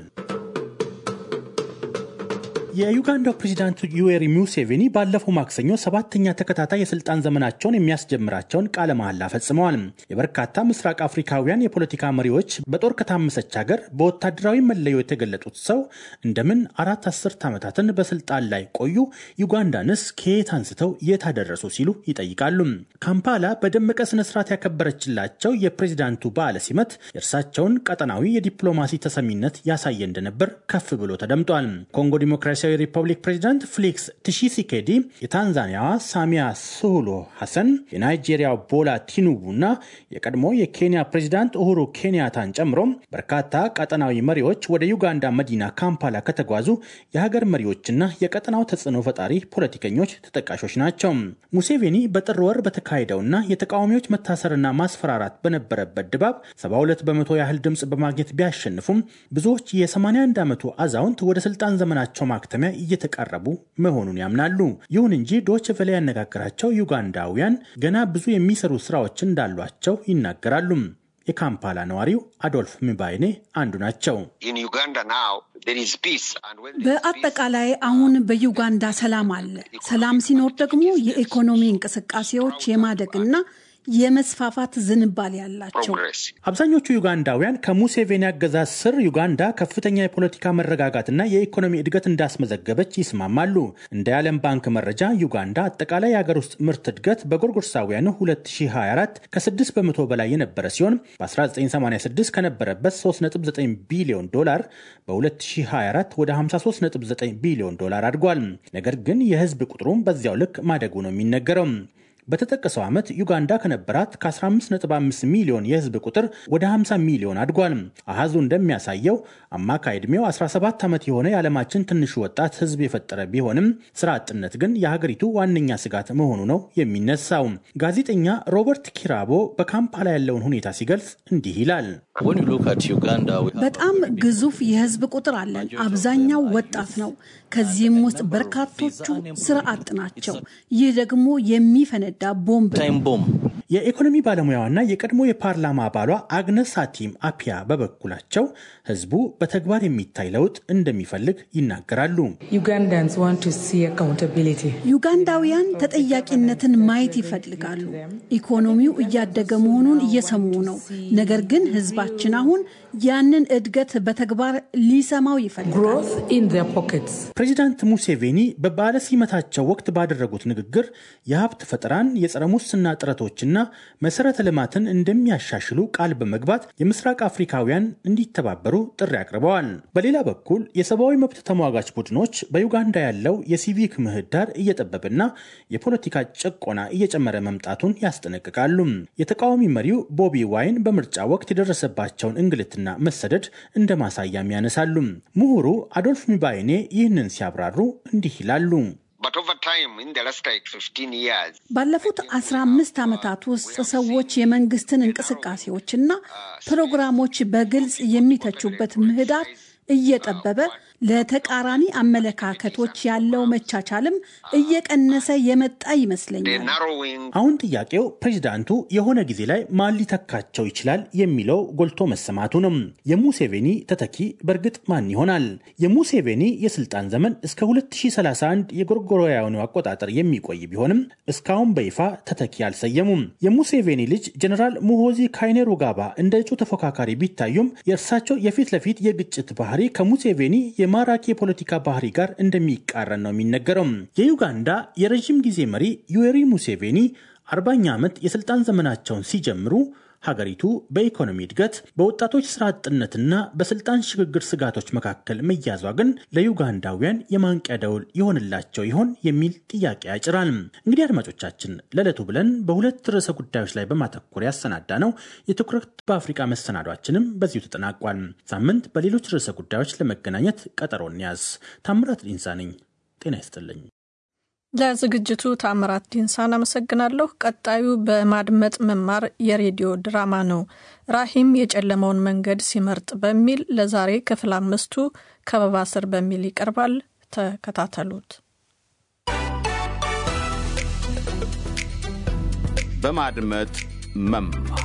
S12: የዩጋንዳው ፕሬዚዳንት ዩዌሪ ሙሴቬኒ ባለፈው ማክሰኞ ሰባተኛ ተከታታይ የስልጣን ዘመናቸውን የሚያስጀምራቸውን ቃለ መሐላ ፈጽመዋል። የበርካታ ምስራቅ አፍሪካውያን የፖለቲካ መሪዎች በጦር ከታመሰች ሀገር በወታደራዊ መለዮ የተገለጡት ሰው እንደምን አራት አስርት ዓመታትን በስልጣን ላይ ቆዩ? ዩጋንዳንስ ከየት አንስተው የት አደረሱ? ሲሉ ይጠይቃሉ። ካምፓላ በደመቀ ስነስርዓት ያከበረችላቸው የፕሬዚዳንቱ በዓለ ሲመት የእርሳቸውን ቀጠናዊ የዲፕሎማሲ ተሰሚነት ያሳየ እንደነበር ከፍ ብሎ ተደምጧል። ኮንጎ ዲሞክራሲ ዲሞክራሲያዊ ሪፐብሊክ ፕሬዚዳንት ፌሊክስ ቲሺሲኬዲ፣ የታንዛኒያዋ ሳሚያ ሱሉሁ ሐሰን፣ የናይጄሪያው ቦላ ቲኑቡ እና የቀድሞ የኬንያ ፕሬዚዳንት ኡሁሩ ኬንያታን ጨምሮ በርካታ ቀጠናዊ መሪዎች ወደ ዩጋንዳ መዲና ካምፓላ ከተጓዙ የሀገር መሪዎችና የቀጠናው ተጽዕኖ ፈጣሪ ፖለቲከኞች ተጠቃሾች ናቸው። ሙሴቬኒ በጥር ወር በተካሄደውና የተቃዋሚዎች መታሰርና ማስፈራራት በነበረበት ድባብ 72 በመቶ ያህል ድምፅ በማግኘት ቢያሸንፉም ብዙዎች የ81 ዓመቱ አዛውንት ወደ ስልጣን ዘመናቸው ማክተሚያ እየተቃረቡ መሆኑን ያምናሉ። ይሁን እንጂ ዶች ቨለ ያነጋገራቸው ዩጋንዳውያን ገና ብዙ የሚሰሩ ስራዎች እንዳሏቸው ይናገራሉ። የካምፓላ ነዋሪው አዶልፍ ሚባይኔ አንዱ ናቸው።
S13: በአጠቃላይ አሁን በዩጋንዳ ሰላም አለ። ሰላም ሲኖር ደግሞ የኢኮኖሚ እንቅስቃሴዎች የማደግና የመስፋፋት ዝንባሌ ያላቸው
S12: አብዛኞቹ ዩጋንዳውያን ከሙሴቬኒ አገዛዝ ስር ዩጋንዳ ከፍተኛ የፖለቲካ መረጋጋትና የኢኮኖሚ እድገት እንዳስመዘገበች ይስማማሉ። እንደ የዓለም ባንክ መረጃ ዩጋንዳ አጠቃላይ የሀገር ውስጥ ምርት እድገት በጎርጎርሳውያኑ 2024 ከ6 በመቶ በላይ የነበረ ሲሆን በ1986 ከነበረበት 3.9 ቢሊዮን ዶላር በ2024 ወደ 53.9 ቢሊዮን ዶላር አድጓል። ነገር ግን የህዝብ ቁጥሩም በዚያው ልክ ማደጉ ነው የሚነገረው። በተጠቀሰው ዓመት ዩጋንዳ ከነበራት ከ15.5 ሚሊዮን የህዝብ ቁጥር ወደ 50 ሚሊዮን አድጓል። አሃዙ እንደሚያሳየው አማካይ ዕድሜው 17 ዓመት የሆነ የዓለማችን ትንሹ ወጣት ህዝብ የፈጠረ ቢሆንም ስራ አጥነት ግን የሀገሪቱ ዋነኛ ስጋት መሆኑ ነው የሚነሳው። ጋዜጠኛ ሮበርት ኪራቦ በካምፓላ ያለውን ሁኔታ ሲገልጽ እንዲህ ይላል።
S13: በጣም ግዙፍ የህዝብ ቁጥር አለን። አብዛኛው ወጣት ነው። ከዚህም ውስጥ በርካቶቹ ስራ አጥ ናቸው። ይህ ደግሞ የሚፈነዳ ቦምብ ነው።
S12: የኢኮኖሚ ባለሙያዋና የቀድሞ የፓርላማ አባሏ አግነስ ሳቲም አፒያ በበኩላቸው ህዝቡ በተግባር የሚታይ ለውጥ እንደሚፈልግ ይናገራሉ።
S13: ዩጋንዳውያን ተጠያቂነትን ማየት ይፈልጋሉ። ኢኮኖሚው እያደገ መሆኑን እየሰሙ ነው። ነገር ግን ህዝባችን አሁን ያንን እድገት በተግባር ሊሰማው ይፈልጋል።
S12: ፕሬዚዳንት ሙሴቬኒ በበዓለ ሲመታቸው ወቅት ባደረጉት ንግግር የሀብት ፈጠራን፣ የጸረ ሙስና ጥረቶችና መሰረተ ልማትን እንደሚያሻሽሉ ቃል በመግባት የምስራቅ አፍሪካውያን እንዲተባበሩ ጥሪ አቅርበዋል። በሌላ በኩል የሰብአዊ መብት ተሟጋች ቡድኖች በዩጋንዳ ያለው የሲቪክ ምህዳር እየጠበበና የፖለቲካ ጭቆና እየጨመረ መምጣቱን ያስጠነቅቃሉ። የተቃዋሚ መሪው ቦቢ ዋይን በምርጫ ወቅት የደረሰባቸውን እንግልትና መሰደድ እንደ ማሳያም ያነሳሉ። ምሁሩ አዶልፍ ሚባይኔ ይህንን ሲያብራሩ እንዲህ ይላሉ።
S13: ባለፉት አስራ አምስት ዓመታት ውስጥ ሰዎች የመንግስትን እንቅስቃሴዎችና ፕሮግራሞች በግልጽ የሚተቹበት ምህዳር እየጠበበ ለተቃራኒ አመለካከቶች ያለው መቻቻልም እየቀነሰ የመጣ ይመስለኛል።
S12: አሁን ጥያቄው ፕሬዚዳንቱ የሆነ ጊዜ ላይ ማን ሊተካቸው ይችላል የሚለው ጎልቶ መሰማቱ ነው። የሙሴቬኒ ተተኪ በእርግጥ ማን ይሆናል? የሙሴቬኒ የስልጣን ዘመን እስከ 2031 የጎርጎሮያውያኑ አቆጣጠር የሚቆይ ቢሆንም እስካሁን በይፋ ተተኪ አልሰየሙም። የሙሴቬኒ ልጅ ጀኔራል ሙሆዚ ካይኔሩጋባ እንደ እጩ ተፎካካሪ ቢታዩም የእርሳቸው የፊት ለፊት የግጭት ባህሪ ከሙሴቬኒ የማራኪ የፖለቲካ ባህሪ ጋር እንደሚቃረን ነው የሚነገረው። የዩጋንዳ የረዥም ጊዜ መሪ ዩዌሪ ሙሴቬኒ አርባኛ ዓመት የስልጣን ዘመናቸውን ሲጀምሩ ሀገሪቱ በኢኮኖሚ እድገት፣ በወጣቶች ስራ አጥነትና በስልጣን ሽግግር ስጋቶች መካከል መያዟ ግን ለዩጋንዳውያን የማንቂያ ደውል የሆንላቸው ይሆን የሚል ጥያቄ ያጭራል። እንግዲህ አድማጮቻችን ለዕለቱ ብለን በሁለት ርዕሰ ጉዳዮች ላይ በማተኮር ያሰናዳ ነው የትኩረት በአፍሪቃ መሰናዷችንም በዚሁ ተጠናቋል። ሳምንት በሌሎች ርዕሰ ጉዳዮች ለመገናኘት ቀጠሮ እንያዝ። ታምራት ዲንሳ ነኝ። ጤና ይስጥልኝ።
S2: ለዝግጅቱ ታምራት ዲንሳን አመሰግናለሁ። ቀጣዩ በማድመጥ መማር የሬዲዮ ድራማ ነው። ራሂም የጨለመውን መንገድ ሲመርጥ በሚል ለዛሬ ክፍል አምስቱ ከበባ ስር በሚል ይቀርባል። ተከታተሉት።
S9: በማድመጥ መማር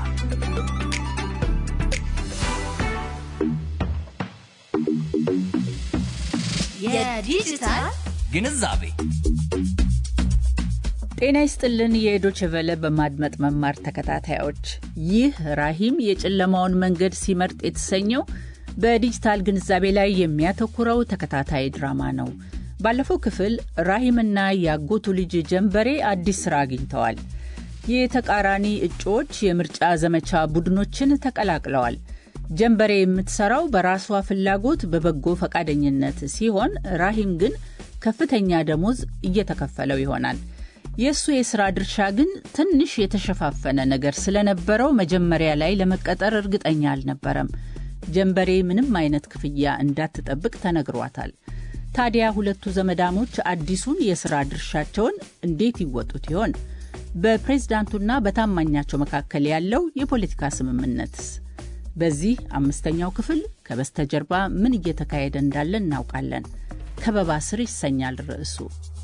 S14: የዲጂታል
S15: ግንዛቤ
S14: ጤና ይስጥልን። የዶችቨለ በማድመጥ መማር ተከታታዮች፣ ይህ ራሂም የጨለማውን መንገድ ሲመርጥ የተሰኘው በዲጂታል ግንዛቤ ላይ የሚያተኩረው ተከታታይ ድራማ ነው። ባለፈው ክፍል ራሂምና የአጎቱ ልጅ ጀንበሬ አዲስ ስራ አግኝተዋል። የተቃራኒ እጩዎች የምርጫ ዘመቻ ቡድኖችን ተቀላቅለዋል። ጀንበሬ የምትሰራው በራሷ ፍላጎት በበጎ ፈቃደኝነት ሲሆን ራሂም ግን ከፍተኛ ደሞዝ እየተከፈለው ይሆናል። የእሱ የሥራ ድርሻ ግን ትንሽ የተሸፋፈነ ነገር ስለነበረው መጀመሪያ ላይ ለመቀጠር እርግጠኛ አልነበረም። ጀንበሬ ምንም አይነት ክፍያ እንዳትጠብቅ ተነግሯታል። ታዲያ ሁለቱ ዘመዳሞች አዲሱን የሥራ ድርሻቸውን እንዴት ይወጡት ይሆን? በፕሬዝዳንቱና በታማኛቸው መካከል ያለው የፖለቲካ ስምምነትስ? በዚህ አምስተኛው ክፍል ከበስተጀርባ ምን እየተካሄደ እንዳለ እናውቃለን። ከበባ ስር ይሰኛል ርዕሱ።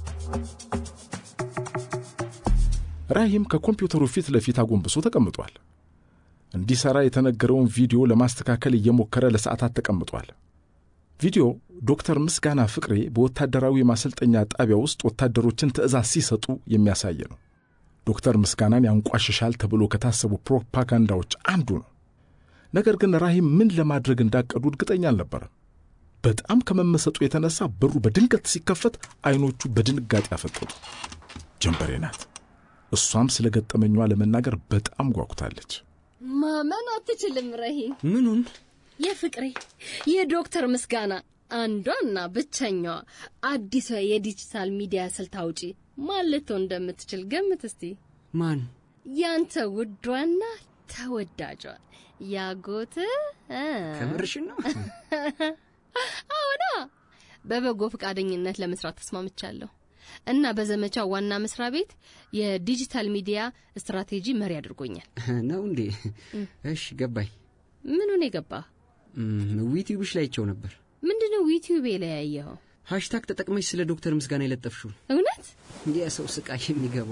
S16: ራሂም ከኮምፒውተሩ ፊት ለፊት አጎንብሶ ተቀምጧል። እንዲሠራ የተነገረውን ቪዲዮ ለማስተካከል እየሞከረ ለሰዓታት ተቀምጧል። ቪዲዮ ዶክተር ምስጋና ፍቅሬ በወታደራዊ ማሰልጠኛ ጣቢያ ውስጥ ወታደሮችን ትዕዛዝ ሲሰጡ የሚያሳይ ነው። ዶክተር ምስጋናን ያንቋሽሻል ተብሎ ከታሰቡ ፕሮፓጋንዳዎች አንዱ ነው። ነገር ግን ራሂም ምን ለማድረግ እንዳቀዱ እርግጠኛ አልነበረም። በጣም ከመመሰጡ የተነሳ በሩ በድንገት ሲከፈት አይኖቹ በድንጋጤ አፈጠጡ። ጀንበሬ ናት። እሷም ስለ ገጠመኟ ለመናገር በጣም ጓጉታለች።
S17: ማመን አትችልም ረሂም።
S15: ምኑን?
S17: የፍቅሬ የዶክተር ምስጋና አንዷና ብቸኛዋ አዲሷ የዲጂታል ሚዲያ ስልት አውጪ ማን ልትሆን እንደምትችል ገምት እስቲ።
S15: ማን?
S17: ያንተ ውዷና ተወዳጇ ያጎት
S15: ከምርሽን ነው?
S17: አዎና፣ በበጎ ፈቃደኝነት ለመስራት ተስማምቻለሁ እና በዘመቻው ዋና መስሪያ ቤት የዲጂታል ሚዲያ ስትራቴጂ መሪ አድርጎኛል።
S15: ነው እንዴ? እሺ ገባኝ።
S17: ምኑን የገባ?
S15: ዩቲዩብሽ ላይ አይቼው ነበር።
S17: ምንድነው ዩቲዩብ ላይ ያየኸው?
S15: ሃሽታግ ተጠቅመሽ ስለ ዶክተር ምስጋና የለጠፍሽውን።
S17: እውነት?
S15: የሰው ስቃይ የሚገባው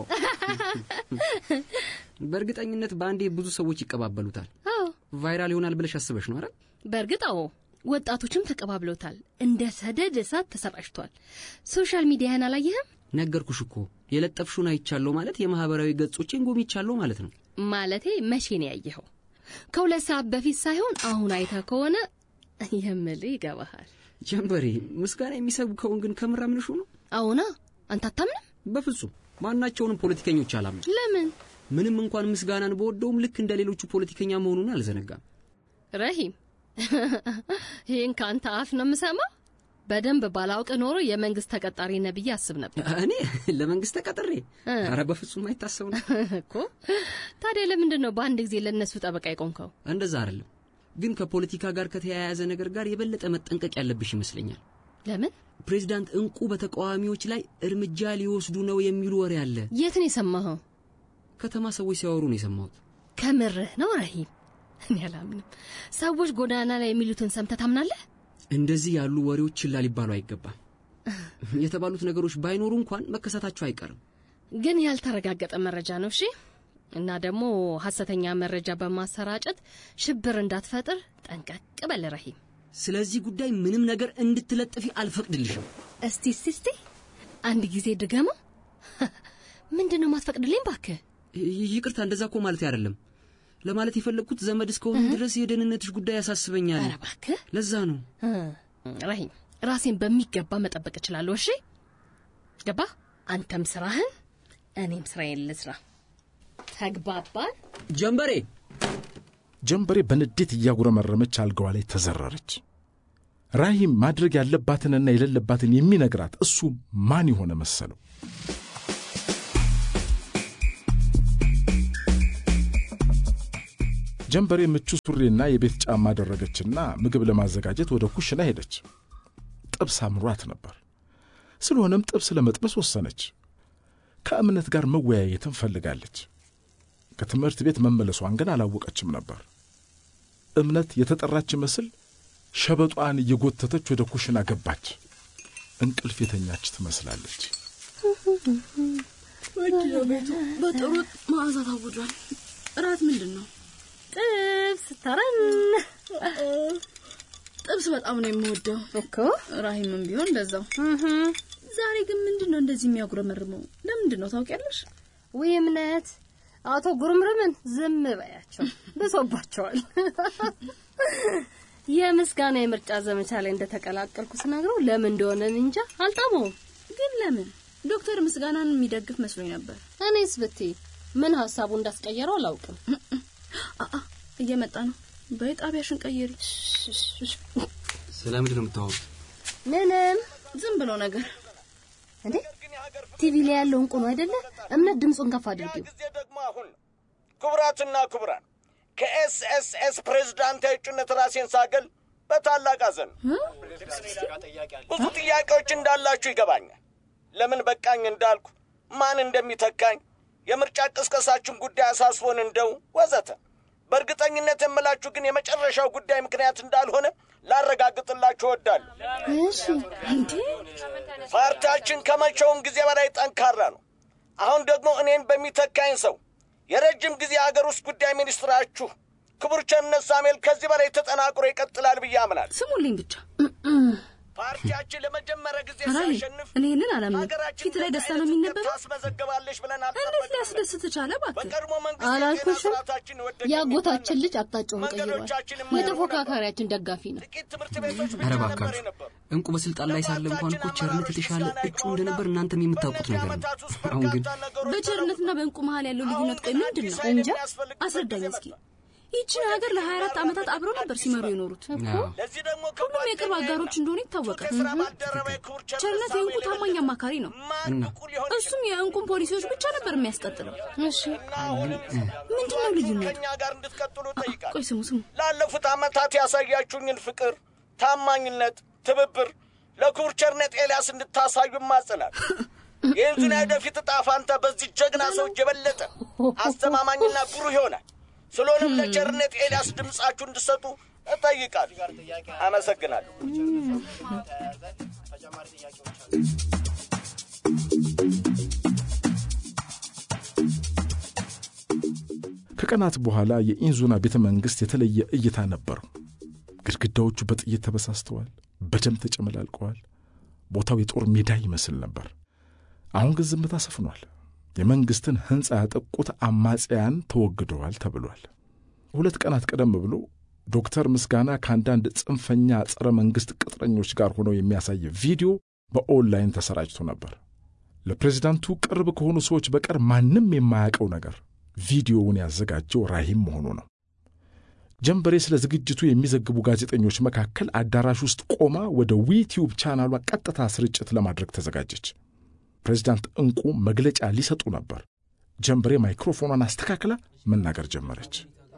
S15: በእርግጠኝነት በአንዴ ብዙ ሰዎች ይቀባበሉታል።
S17: አዎ
S15: ቫይራል ይሆናል ብለሽ አስበሽ ነው አይደል?
S17: በእርግጥ አዎ፣ ወጣቶችም ተቀባብለውታል። እንደ ሰደድ እሳት ተሰራጭቷል። ሶሻል ሚዲያን አላየህም?
S15: ነገርኩሽ እኮ የለጠፍሹን አይቻለሁ ማለት የማህበራዊ ገጾቼን ጎብኝቻለሁ ማለት ነው።
S17: ማለቴ መቼ ነው ያየኸው? ከሁለት ሰዓት በፊት ሳይሆን አሁን አይተህ ከሆነ የምልህ ይገባሃል።
S15: ጀንበሬ ምስጋና የሚሰብከውን ግን ከምር አምንሹ ነው?
S17: አዎና፣ አንተ አታምንም?
S15: በፍጹም ማናቸውንም ፖለቲከኞች አላምን።
S17: ለምን?
S15: ምንም እንኳን ምስጋናን በወደውም ልክ እንደ ሌሎቹ ፖለቲከኛ መሆኑን አልዘነጋም።
S17: ረሂም፣ ይህን ከአንተ አፍ ነው የምሰማው። በደንብ ባላውቅ ኖሮ የመንግስት ተቀጣሪ ነህ ብዬ አስብ ነበር።
S15: እኔ ለመንግስት ተቀጥሬ? ኧረ በፍጹም አይታሰብ ነው
S17: እኮ። ታዲያ ለምንድን ነው በአንድ ጊዜ ለእነሱ ጠበቃ የቆምከው?
S15: እንደዛ አይደለም፣ ግን ከፖለቲካ ጋር ከተያያዘ ነገር ጋር የበለጠ መጠንቀቅ ያለብሽ ይመስለኛል።
S17: ለምን?
S15: ፕሬዚዳንት እንቁ በተቃዋሚዎች ላይ እርምጃ ሊወስዱ ነው የሚሉ ወሬ አለ።
S17: የት ነው የሰማኸው?
S15: ከተማ ሰዎች ሲያወሩ ነው የሰማሁት።
S17: ከምርህ ነው ረሂም? እኔ አላምንም። ሰዎች ጎዳና ላይ የሚሉትን ሰምተህ ታምናለህ?
S15: እንደዚህ ያሉ ወሬዎች ችላ ሊባሉ አይገባም። የተባሉት ነገሮች ባይኖሩ እንኳን መከሰታቸው አይቀርም።
S17: ግን ያልተረጋገጠ መረጃ ነው። እሺ። እና ደግሞ ሐሰተኛ መረጃ በማሰራጨት ሽብር እንዳትፈጥር ጠንቀቅ በል ረሂም።
S15: ስለዚህ ጉዳይ ምንም ነገር እንድትለጥፊ አልፈቅድልሽም።
S17: እስቲ እስቲ እስቲ አንድ ጊዜ ድገመው። ምንድን ነው ማትፈቅድልኝ? ባክህ
S15: ይቅርታ፣ እንደዛ እኮ ማለት አይደለም። ለማለት የፈለግኩት ዘመድ እስከሆኑ ድረስ የደህንነትሽ ጉዳይ ያሳስበኛል።
S17: ኧረ እባክህ
S15: ለዛ ነው
S17: ረሂም፣ ራሴን በሚገባ መጠበቅ እችላለሁ። እሺ ገባ? አንተም ስራህን፣ እኔም ስራዬን ልስራ። ተግባባን?
S15: ጀንበሬ
S16: ጀንበሬ በንዴት እያጉረመረመች አልጋዋ ላይ ተዘረረች። ራሂም ማድረግ ያለባትንና የሌለባትን የሚነግራት እሱ ማን የሆነ መሰለው? ጀንበሬ ምቹ ሱሪና የቤት ጫማ አደረገችና ምግብ ለማዘጋጀት ወደ ኩሽና ሄደች። ጥብስ አምሯት ነበር። ስለሆነም ጥብስ ለመጥበስ ወሰነች። ከእምነት ጋር መወያየትን ፈልጋለች። ከትምህርት ቤት መመለሷን ግን አላወቀችም ነበር። እምነት የተጠራች መስል ሸበጧን እየጎተተች ወደ ኩሽና ገባች። እንቅልፍ የተኛች ትመስላለች።
S18: ምንድነው ቤቱ በጥሩ መዓዛ ታውጇል። እራት ምንድን ነው?
S17: ጥብስ ተረን።
S18: ጥብስ በጣም ነው የምወደው
S17: እኮ።
S18: ራሂምም ቢሆን እንደዛው። ዛሬ ግን ምንድን ነው እንደዚህ የሚያጉረመርመው? ለምንድን ነው ታውቂያለሽ?
S17: ውይ እምነት፣ አቶ ጉርምርምን ዝም በያቸው፣ ብሶባቸዋል። የምስጋና የምርጫ ዘመቻ ላይ እንደተቀላቀልኩ ስነግረው ለምን እንደሆነ እንጃ አልጣመውም።
S18: ግን ለምን? ዶክተር ምስጋናን የሚደግፍ መስሎኝ ነበር።
S17: እኔስ ብትይ ምን ሀሳቡ እንዳስቀየረው አላውቅም።
S18: አአ እየመጣ ነው። በይ ጣቢያሽን ቀይሪ።
S15: ስለምንድን ነው የምታወሩት?
S17: ምንም
S18: ዝም ብሎ ነገር
S17: እንዴ ቲቪ ላይ ያለው እንቁ ነው አይደለ? እምነት ድምፁን ከፍ አድርጊው።
S19: ደግሞ አሁን ክቡራትና ክቡራን ከኤስኤስኤስ ፕሬዝዳንታዊ እጩነት ራሴን ሳገል በታላቅ አዘን ብዙ ጥያቄዎች እንዳላችሁ ይገባኛል። ለምን በቃኝ እንዳልኩ፣ ማን እንደሚተካኝ፣ የምርጫ ቅስቀሳችን ጉዳይ አሳስቦን እንደው ወዘተ። በእርግጠኝነት የምላችሁ ግን የመጨረሻው ጉዳይ ምክንያት እንዳልሆነ ላረጋግጥላችሁ እወዳለሁ።
S17: እሺ እንዴ
S19: ፓርቲያችን ከመቼውም ጊዜ በላይ ጠንካራ ነው። አሁን ደግሞ እኔን በሚተካኝ ሰው የረጅም ጊዜ የሀገር ውስጥ ጉዳይ ሚኒስትራችሁ ክቡር ቸርነት ሳሙኤል ከዚህ በላይ ተጠናክሮ ይቀጥላል ብዬ አምናለሁ።
S18: ስሙልኝ ብቻ
S19: ፓርቲያችን ለመጀመሪያ ጊዜ
S18: ራሊ
S19: ሲያሸንፍ
S18: እኔ ይህንን አላምንም። ፊት ላይ ደስታ ነው የሚነበበው።
S19: ታስመዘግባለች ብለን
S18: እንዴት ሊያስደስት ቻለ? እባክህ
S19: በቀድሞ መንግስት
S17: አላልኩሽም? የአጎታችን ልጅ አቅጣጫውን ቀይሯል። የተፎካካሪያችን ደጋፊ ነው።
S15: ኧረ እባካችሁ እንቁ በስልጣን ላይ ሳለ እንኳን እኮ ቸርነት የተሻለ እጩ እንደነበር እናንተም የምታውቁት ነገር ነው። አሁን ግን
S18: በቸርነትና በእንቁ መሀል ያለው ልዩነት ቆይ ምንድን ነው?
S17: እንጃ።
S18: አስረዳኝ እስኪ። ይችን ሀገር ለ24 ዓመታት አብረው ነበር ሲመሩ የኖሩት። ሁሉም የቅርብ አጋሮች እንደሆኑ ይታወቃል። ቸርነት የእንቁ ታማኝ አማካሪ ነው።
S15: እና
S18: እሱም የእንቁን ፖሊሲዎች ብቻ ነበር የሚያስቀጥለው።
S17: እሺ
S18: ምንድን ነው ልዩነቱ?
S19: ከእኛ ጋር እንድትቀጥሉ ጠይቃል።
S18: ቆይ ስሙ ስሙ።
S19: ላለፉት ዓመታት ያሳያችሁኝን ፍቅር፣ ታማኝነት፣ ትብብር ለክቡር ቸርነት ኤልያስ እንድታሳዩ ማጽናል። የህዝብን ወደፊት ዕጣ ፋንታ በዚህ ጀግና ሰዎች የበለጠ አስተማማኝና ብሩህ ይሆናል። ስለሆነም ለቸርነት ኤልያስ ድምፃችሁ እንድሰጡ እጠይቃለሁ። አመሰግናለሁ።
S16: ከቀናት በኋላ የኢንዙና ቤተ መንግሥት የተለየ እይታ ነበረው። ግድግዳዎቹ በጥይት ተበሳስተዋል፣ በደም ተጨመላልቀዋል። ቦታው የጦር ሜዳ ይመስል ነበር። አሁን ግን ዝምታ ሰፍኗል። የመንግሥትን ሕንፃ ያጠቁት አማጽያን ተወግደዋል ተብሏል። ሁለት ቀናት ቀደም ብሎ ዶክተር ምስጋና ከአንዳንድ ጽንፈኛ ጸረ መንግሥት ቅጥረኞች ጋር ሆነው የሚያሳይ ቪዲዮ በኦንላይን ተሰራጭቶ ነበር። ለፕሬዚዳንቱ ቅርብ ከሆኑ ሰዎች በቀር ማንም የማያውቀው ነገር ቪዲዮውን ያዘጋጀው ራሂም መሆኑ ነው። ጀንበሬ ስለ ዝግጅቱ የሚዘግቡ ጋዜጠኞች መካከል አዳራሽ ውስጥ ቆማ ወደ ዊቲዩብ ቻናሏ ቀጥታ ስርጭት ለማድረግ ተዘጋጀች። ፕሬዚዳንት እንቁ መግለጫ ሊሰጡ ነበር። ጀንበሬ ማይክሮፎኗን አስተካክላ መናገር ጀመረች።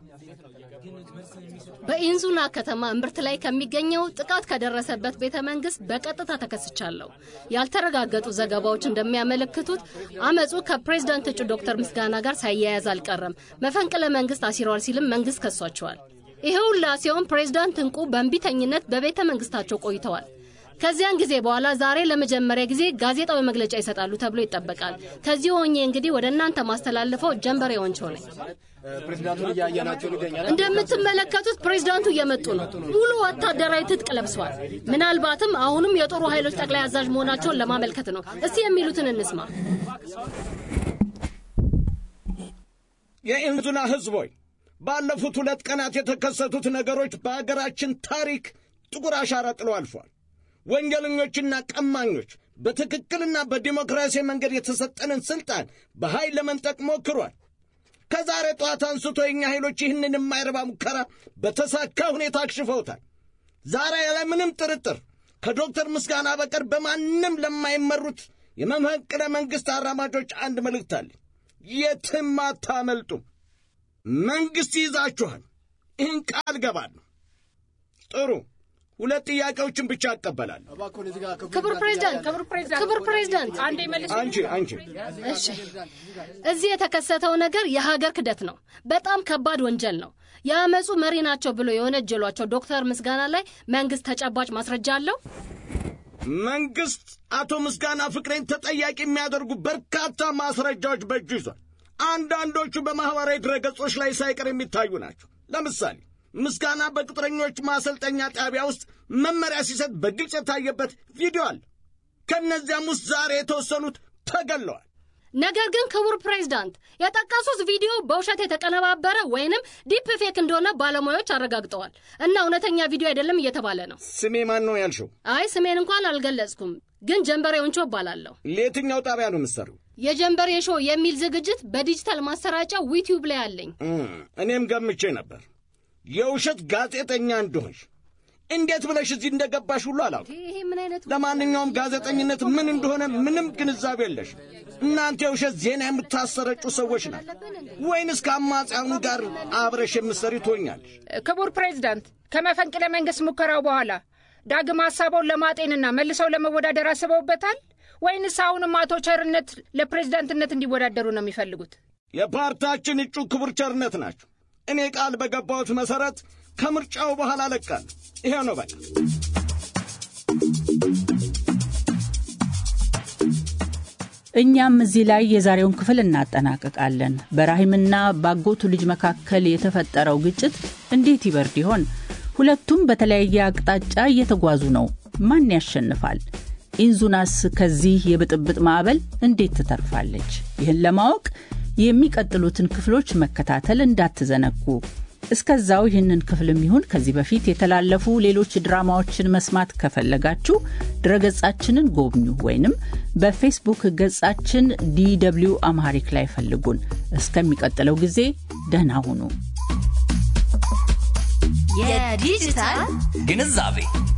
S17: በኢንዙና ከተማ እምብርት ላይ ከሚገኘው ጥቃት ከደረሰበት ቤተ መንግስት በቀጥታ ተከስቻለሁ። ያልተረጋገጡ ዘገባዎች እንደሚያመለክቱት አመፁ ከፕሬዝዳንት እጩ ዶክተር ምስጋና ጋር ሳያያዝ አልቀረም። መፈንቅለ መንግስት አሲረዋል ሲልም መንግስት ከሷቸዋል። ይሄ ሁላ ሲሆን ፕሬዝዳንት እንቁ በእንቢተኝነት በቤተ መንግስታቸው ቆይተዋል። ከዚያን ጊዜ በኋላ ዛሬ ለመጀመሪያ ጊዜ ጋዜጣዊ መግለጫ ይሰጣሉ ተብሎ ይጠበቃል። ከዚህ ሆኜ እንግዲህ ወደ እናንተ ማስተላልፈው ጀንበሬ ወንቾ ነኝ።
S20: ፕሬዚዳንቱን እያየናቸው ይገኛል።
S17: እንደምትመለከቱት ፕሬዝዳንቱ እየመጡ ነው። ሙሉ ወታደራዊ ትጥቅ ለብሰዋል። ምናልባትም አሁንም የጦሩ ኃይሎች ጠቅላይ አዛዥ መሆናቸውን ለማመልከት ነው። እስቲ የሚሉትን እንስማ።
S19: የኢንዙና ህዝቦች ባለፉት ሁለት ቀናት የተከሰቱት ነገሮች በአገራችን ታሪክ ጥቁር አሻራ ጥለው አልፏል። ወንጀለኞችና ቀማኞች በትክክልና በዲሞክራሲያዊ መንገድ የተሰጠንን ስልጣን በኃይል ለመንጠቅ ሞክሯል። ከዛሬ ጠዋት አንስቶ የእኛ ኃይሎች ይህንን የማይረባ ሙከራ በተሳካ ሁኔታ አክሽፈውታል። ዛሬ ያለምንም ጥርጥር ከዶክተር ምስጋና በቀር በማንም ለማይመሩት የመፈንቅለ መንግሥት አራማጆች አንድ መልእክት አለ። የትም አታመልጡም። መንግሥት ይይዛችኋል። ይህን ቃል ገባለሁ። ጥሩ ሁለት ጥያቄዎችን ብቻ እቀበላለሁ።
S17: ክቡር ፕሬዝዳንት፣ ክቡር ፕሬዝዳንት፣ ክቡር ፕሬዝዳንት፣ አንዴ መልስ።
S19: አንቺ አንቺ
S17: እሺ፣ እዚህ የተከሰተው ነገር የሀገር ክደት ነው። በጣም ከባድ ወንጀል ነው። የአመፁ መሪ ናቸው ብሎ የወነጀሏቸው ዶክተር ምስጋና ላይ መንግስት ተጨባጭ ማስረጃ አለው?
S19: መንግስት አቶ ምስጋና ፍቅሬን ተጠያቂ የሚያደርጉ በርካታ ማስረጃዎች በእጁ ይዟል። አንዳንዶቹ በማኅበራዊ ድረገጾች ላይ ሳይቀር የሚታዩ ናቸው። ለምሳሌ ምስጋና በቅጥረኞች ማሰልጠኛ ጣቢያ ውስጥ መመሪያ ሲሰጥ በግልጽ የታየበት ቪዲዮ አለ። ከእነዚያም ውስጥ ዛሬ የተወሰኑት ተገለዋል።
S17: ነገር ግን ክቡር ፕሬዝዳንት የጠቀሱት ቪዲዮ በውሸት የተቀነባበረ ወይንም ዲፕ ፌክ እንደሆነ ባለሙያዎች አረጋግጠዋል እና እውነተኛ ቪዲዮ አይደለም እየተባለ ነው።
S19: ስሜ ማን ነው ያልሽው?
S17: አይ ስሜን እንኳን አልገለጽኩም፣ ግን ጀንበሬ ወንቾ እባላለሁ።
S19: ለየትኛው ጣቢያ ነው የምትሰሪው?
S17: የጀንበሬ ሾው የሚል ዝግጅት በዲጂታል ማሰራጫ ዩቲዩብ ላይ አለኝ።
S19: እኔም ገምቼ ነበር የውሸት ጋዜጠኛ እንደሆንሽ። እንዴት ብለሽ እዚህ እንደገባሽ ሁሉ አላውቅም።
S17: ይሄ ምን አይነት
S19: ለማንኛውም ጋዜጠኝነት ምን እንደሆነ ምንም ግንዛቤ የለሽ። እናንተ የውሸት ዜና የምታሰረጩ ሰዎች ናት ወይንስ ከአማጽያኑ ጋር አብረሽ የምትሰሪ ትሆኛለሽ?
S21: ክቡር ፕሬዝዳንት፣ ከመፈንቅለ መንግስት ሙከራው በኋላ ዳግም ሀሳቡን ለማጤንና መልሰው ለመወዳደር አስበውበታል ወይንስ አሁንም አቶ ቸርነት ለፕሬዝዳንትነት እንዲወዳደሩ ነው የሚፈልጉት?
S19: የፓርቲያችን እጩ ክቡር ቸርነት ናቸው። እኔ ቃል በገባሁት መሠረት ከምርጫው በኋላ እለቃለሁ። ይሄ ነው በቃ።
S14: እኛም እዚህ ላይ የዛሬውን ክፍል እናጠናቅቃለን። በራሂምና ባጎቱ ልጅ መካከል የተፈጠረው ግጭት እንዴት ይበርድ ይሆን? ሁለቱም በተለያየ አቅጣጫ እየተጓዙ ነው። ማን ያሸንፋል? ኢንዙናስ ከዚህ የብጥብጥ ማዕበል እንዴት ትተርፋለች? ይህን ለማወቅ የሚቀጥሉትን ክፍሎች መከታተል እንዳትዘነጉ። እስከዛው ይህንን ክፍልም ይሁን ከዚህ በፊት የተላለፉ ሌሎች ድራማዎችን መስማት ከፈለጋችሁ ድረገጻችንን ጎብኙ ወይንም በፌስቡክ ገጻችን ዲደብሊው አምሃሪክ ላይ ፈልጉን። እስከሚቀጥለው ጊዜ ደህና ሁኑ።
S22: የዲጂታል ግንዛቤ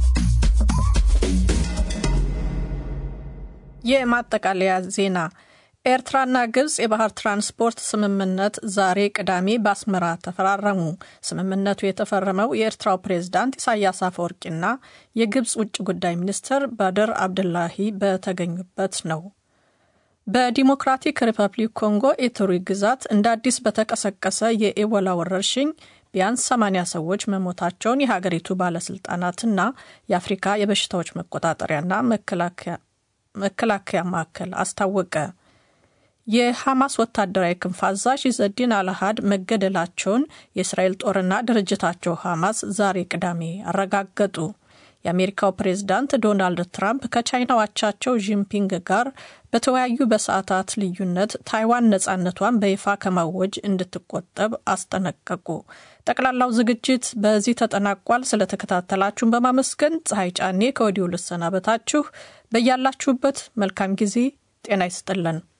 S2: የማጠቃለያ ዜና ኤርትራና ግብጽ የባህር ትራንስፖርት ስምምነት ዛሬ ቅዳሜ በአስመራ ተፈራረሙ። ስምምነቱ የተፈረመው የኤርትራው ፕሬዝዳንት ኢሳያስ አፈወርቂና የግብጽ ውጭ ጉዳይ ሚኒስትር ባድር አብድላሂ በተገኙበት ነው። በዲሞክራቲክ ሪፐብሊክ ኮንጎ ኢቱሪ ግዛት እንደ አዲስ በተቀሰቀሰ የኤቦላ ወረርሽኝ ቢያንስ 80 ሰዎች መሞታቸውን የሀገሪቱ ባለስልጣናትና የአፍሪካ የበሽታዎች መቆጣጠሪያና መከላከያ ማዕከል አስታወቀ። የሐማስ ወታደራዊ ክንፍ አዛዥ ኢዘዲን አልሃድ መገደላቸውን የእስራኤል ጦርና ድርጅታቸው ሐማስ ዛሬ ቅዳሜ አረጋገጡ። የአሜሪካው ፕሬዝዳንት ዶናልድ ትራምፕ ከቻይናው አቻቸው ጂንፒንግ ጋር በተወያዩ በሰዓታት ልዩነት ታይዋን ነጻነቷን በይፋ ከማወጅ እንድትቆጠብ አስጠነቀቁ። ጠቅላላው ዝግጅት በዚህ ተጠናቋል። ስለተከታተላችሁን በማመስገን ፀሐይ ጫኔ ከወዲሁ ልሰናበታችሁ። በያላችሁበት መልካም ጊዜ ጤና ይስጥልን።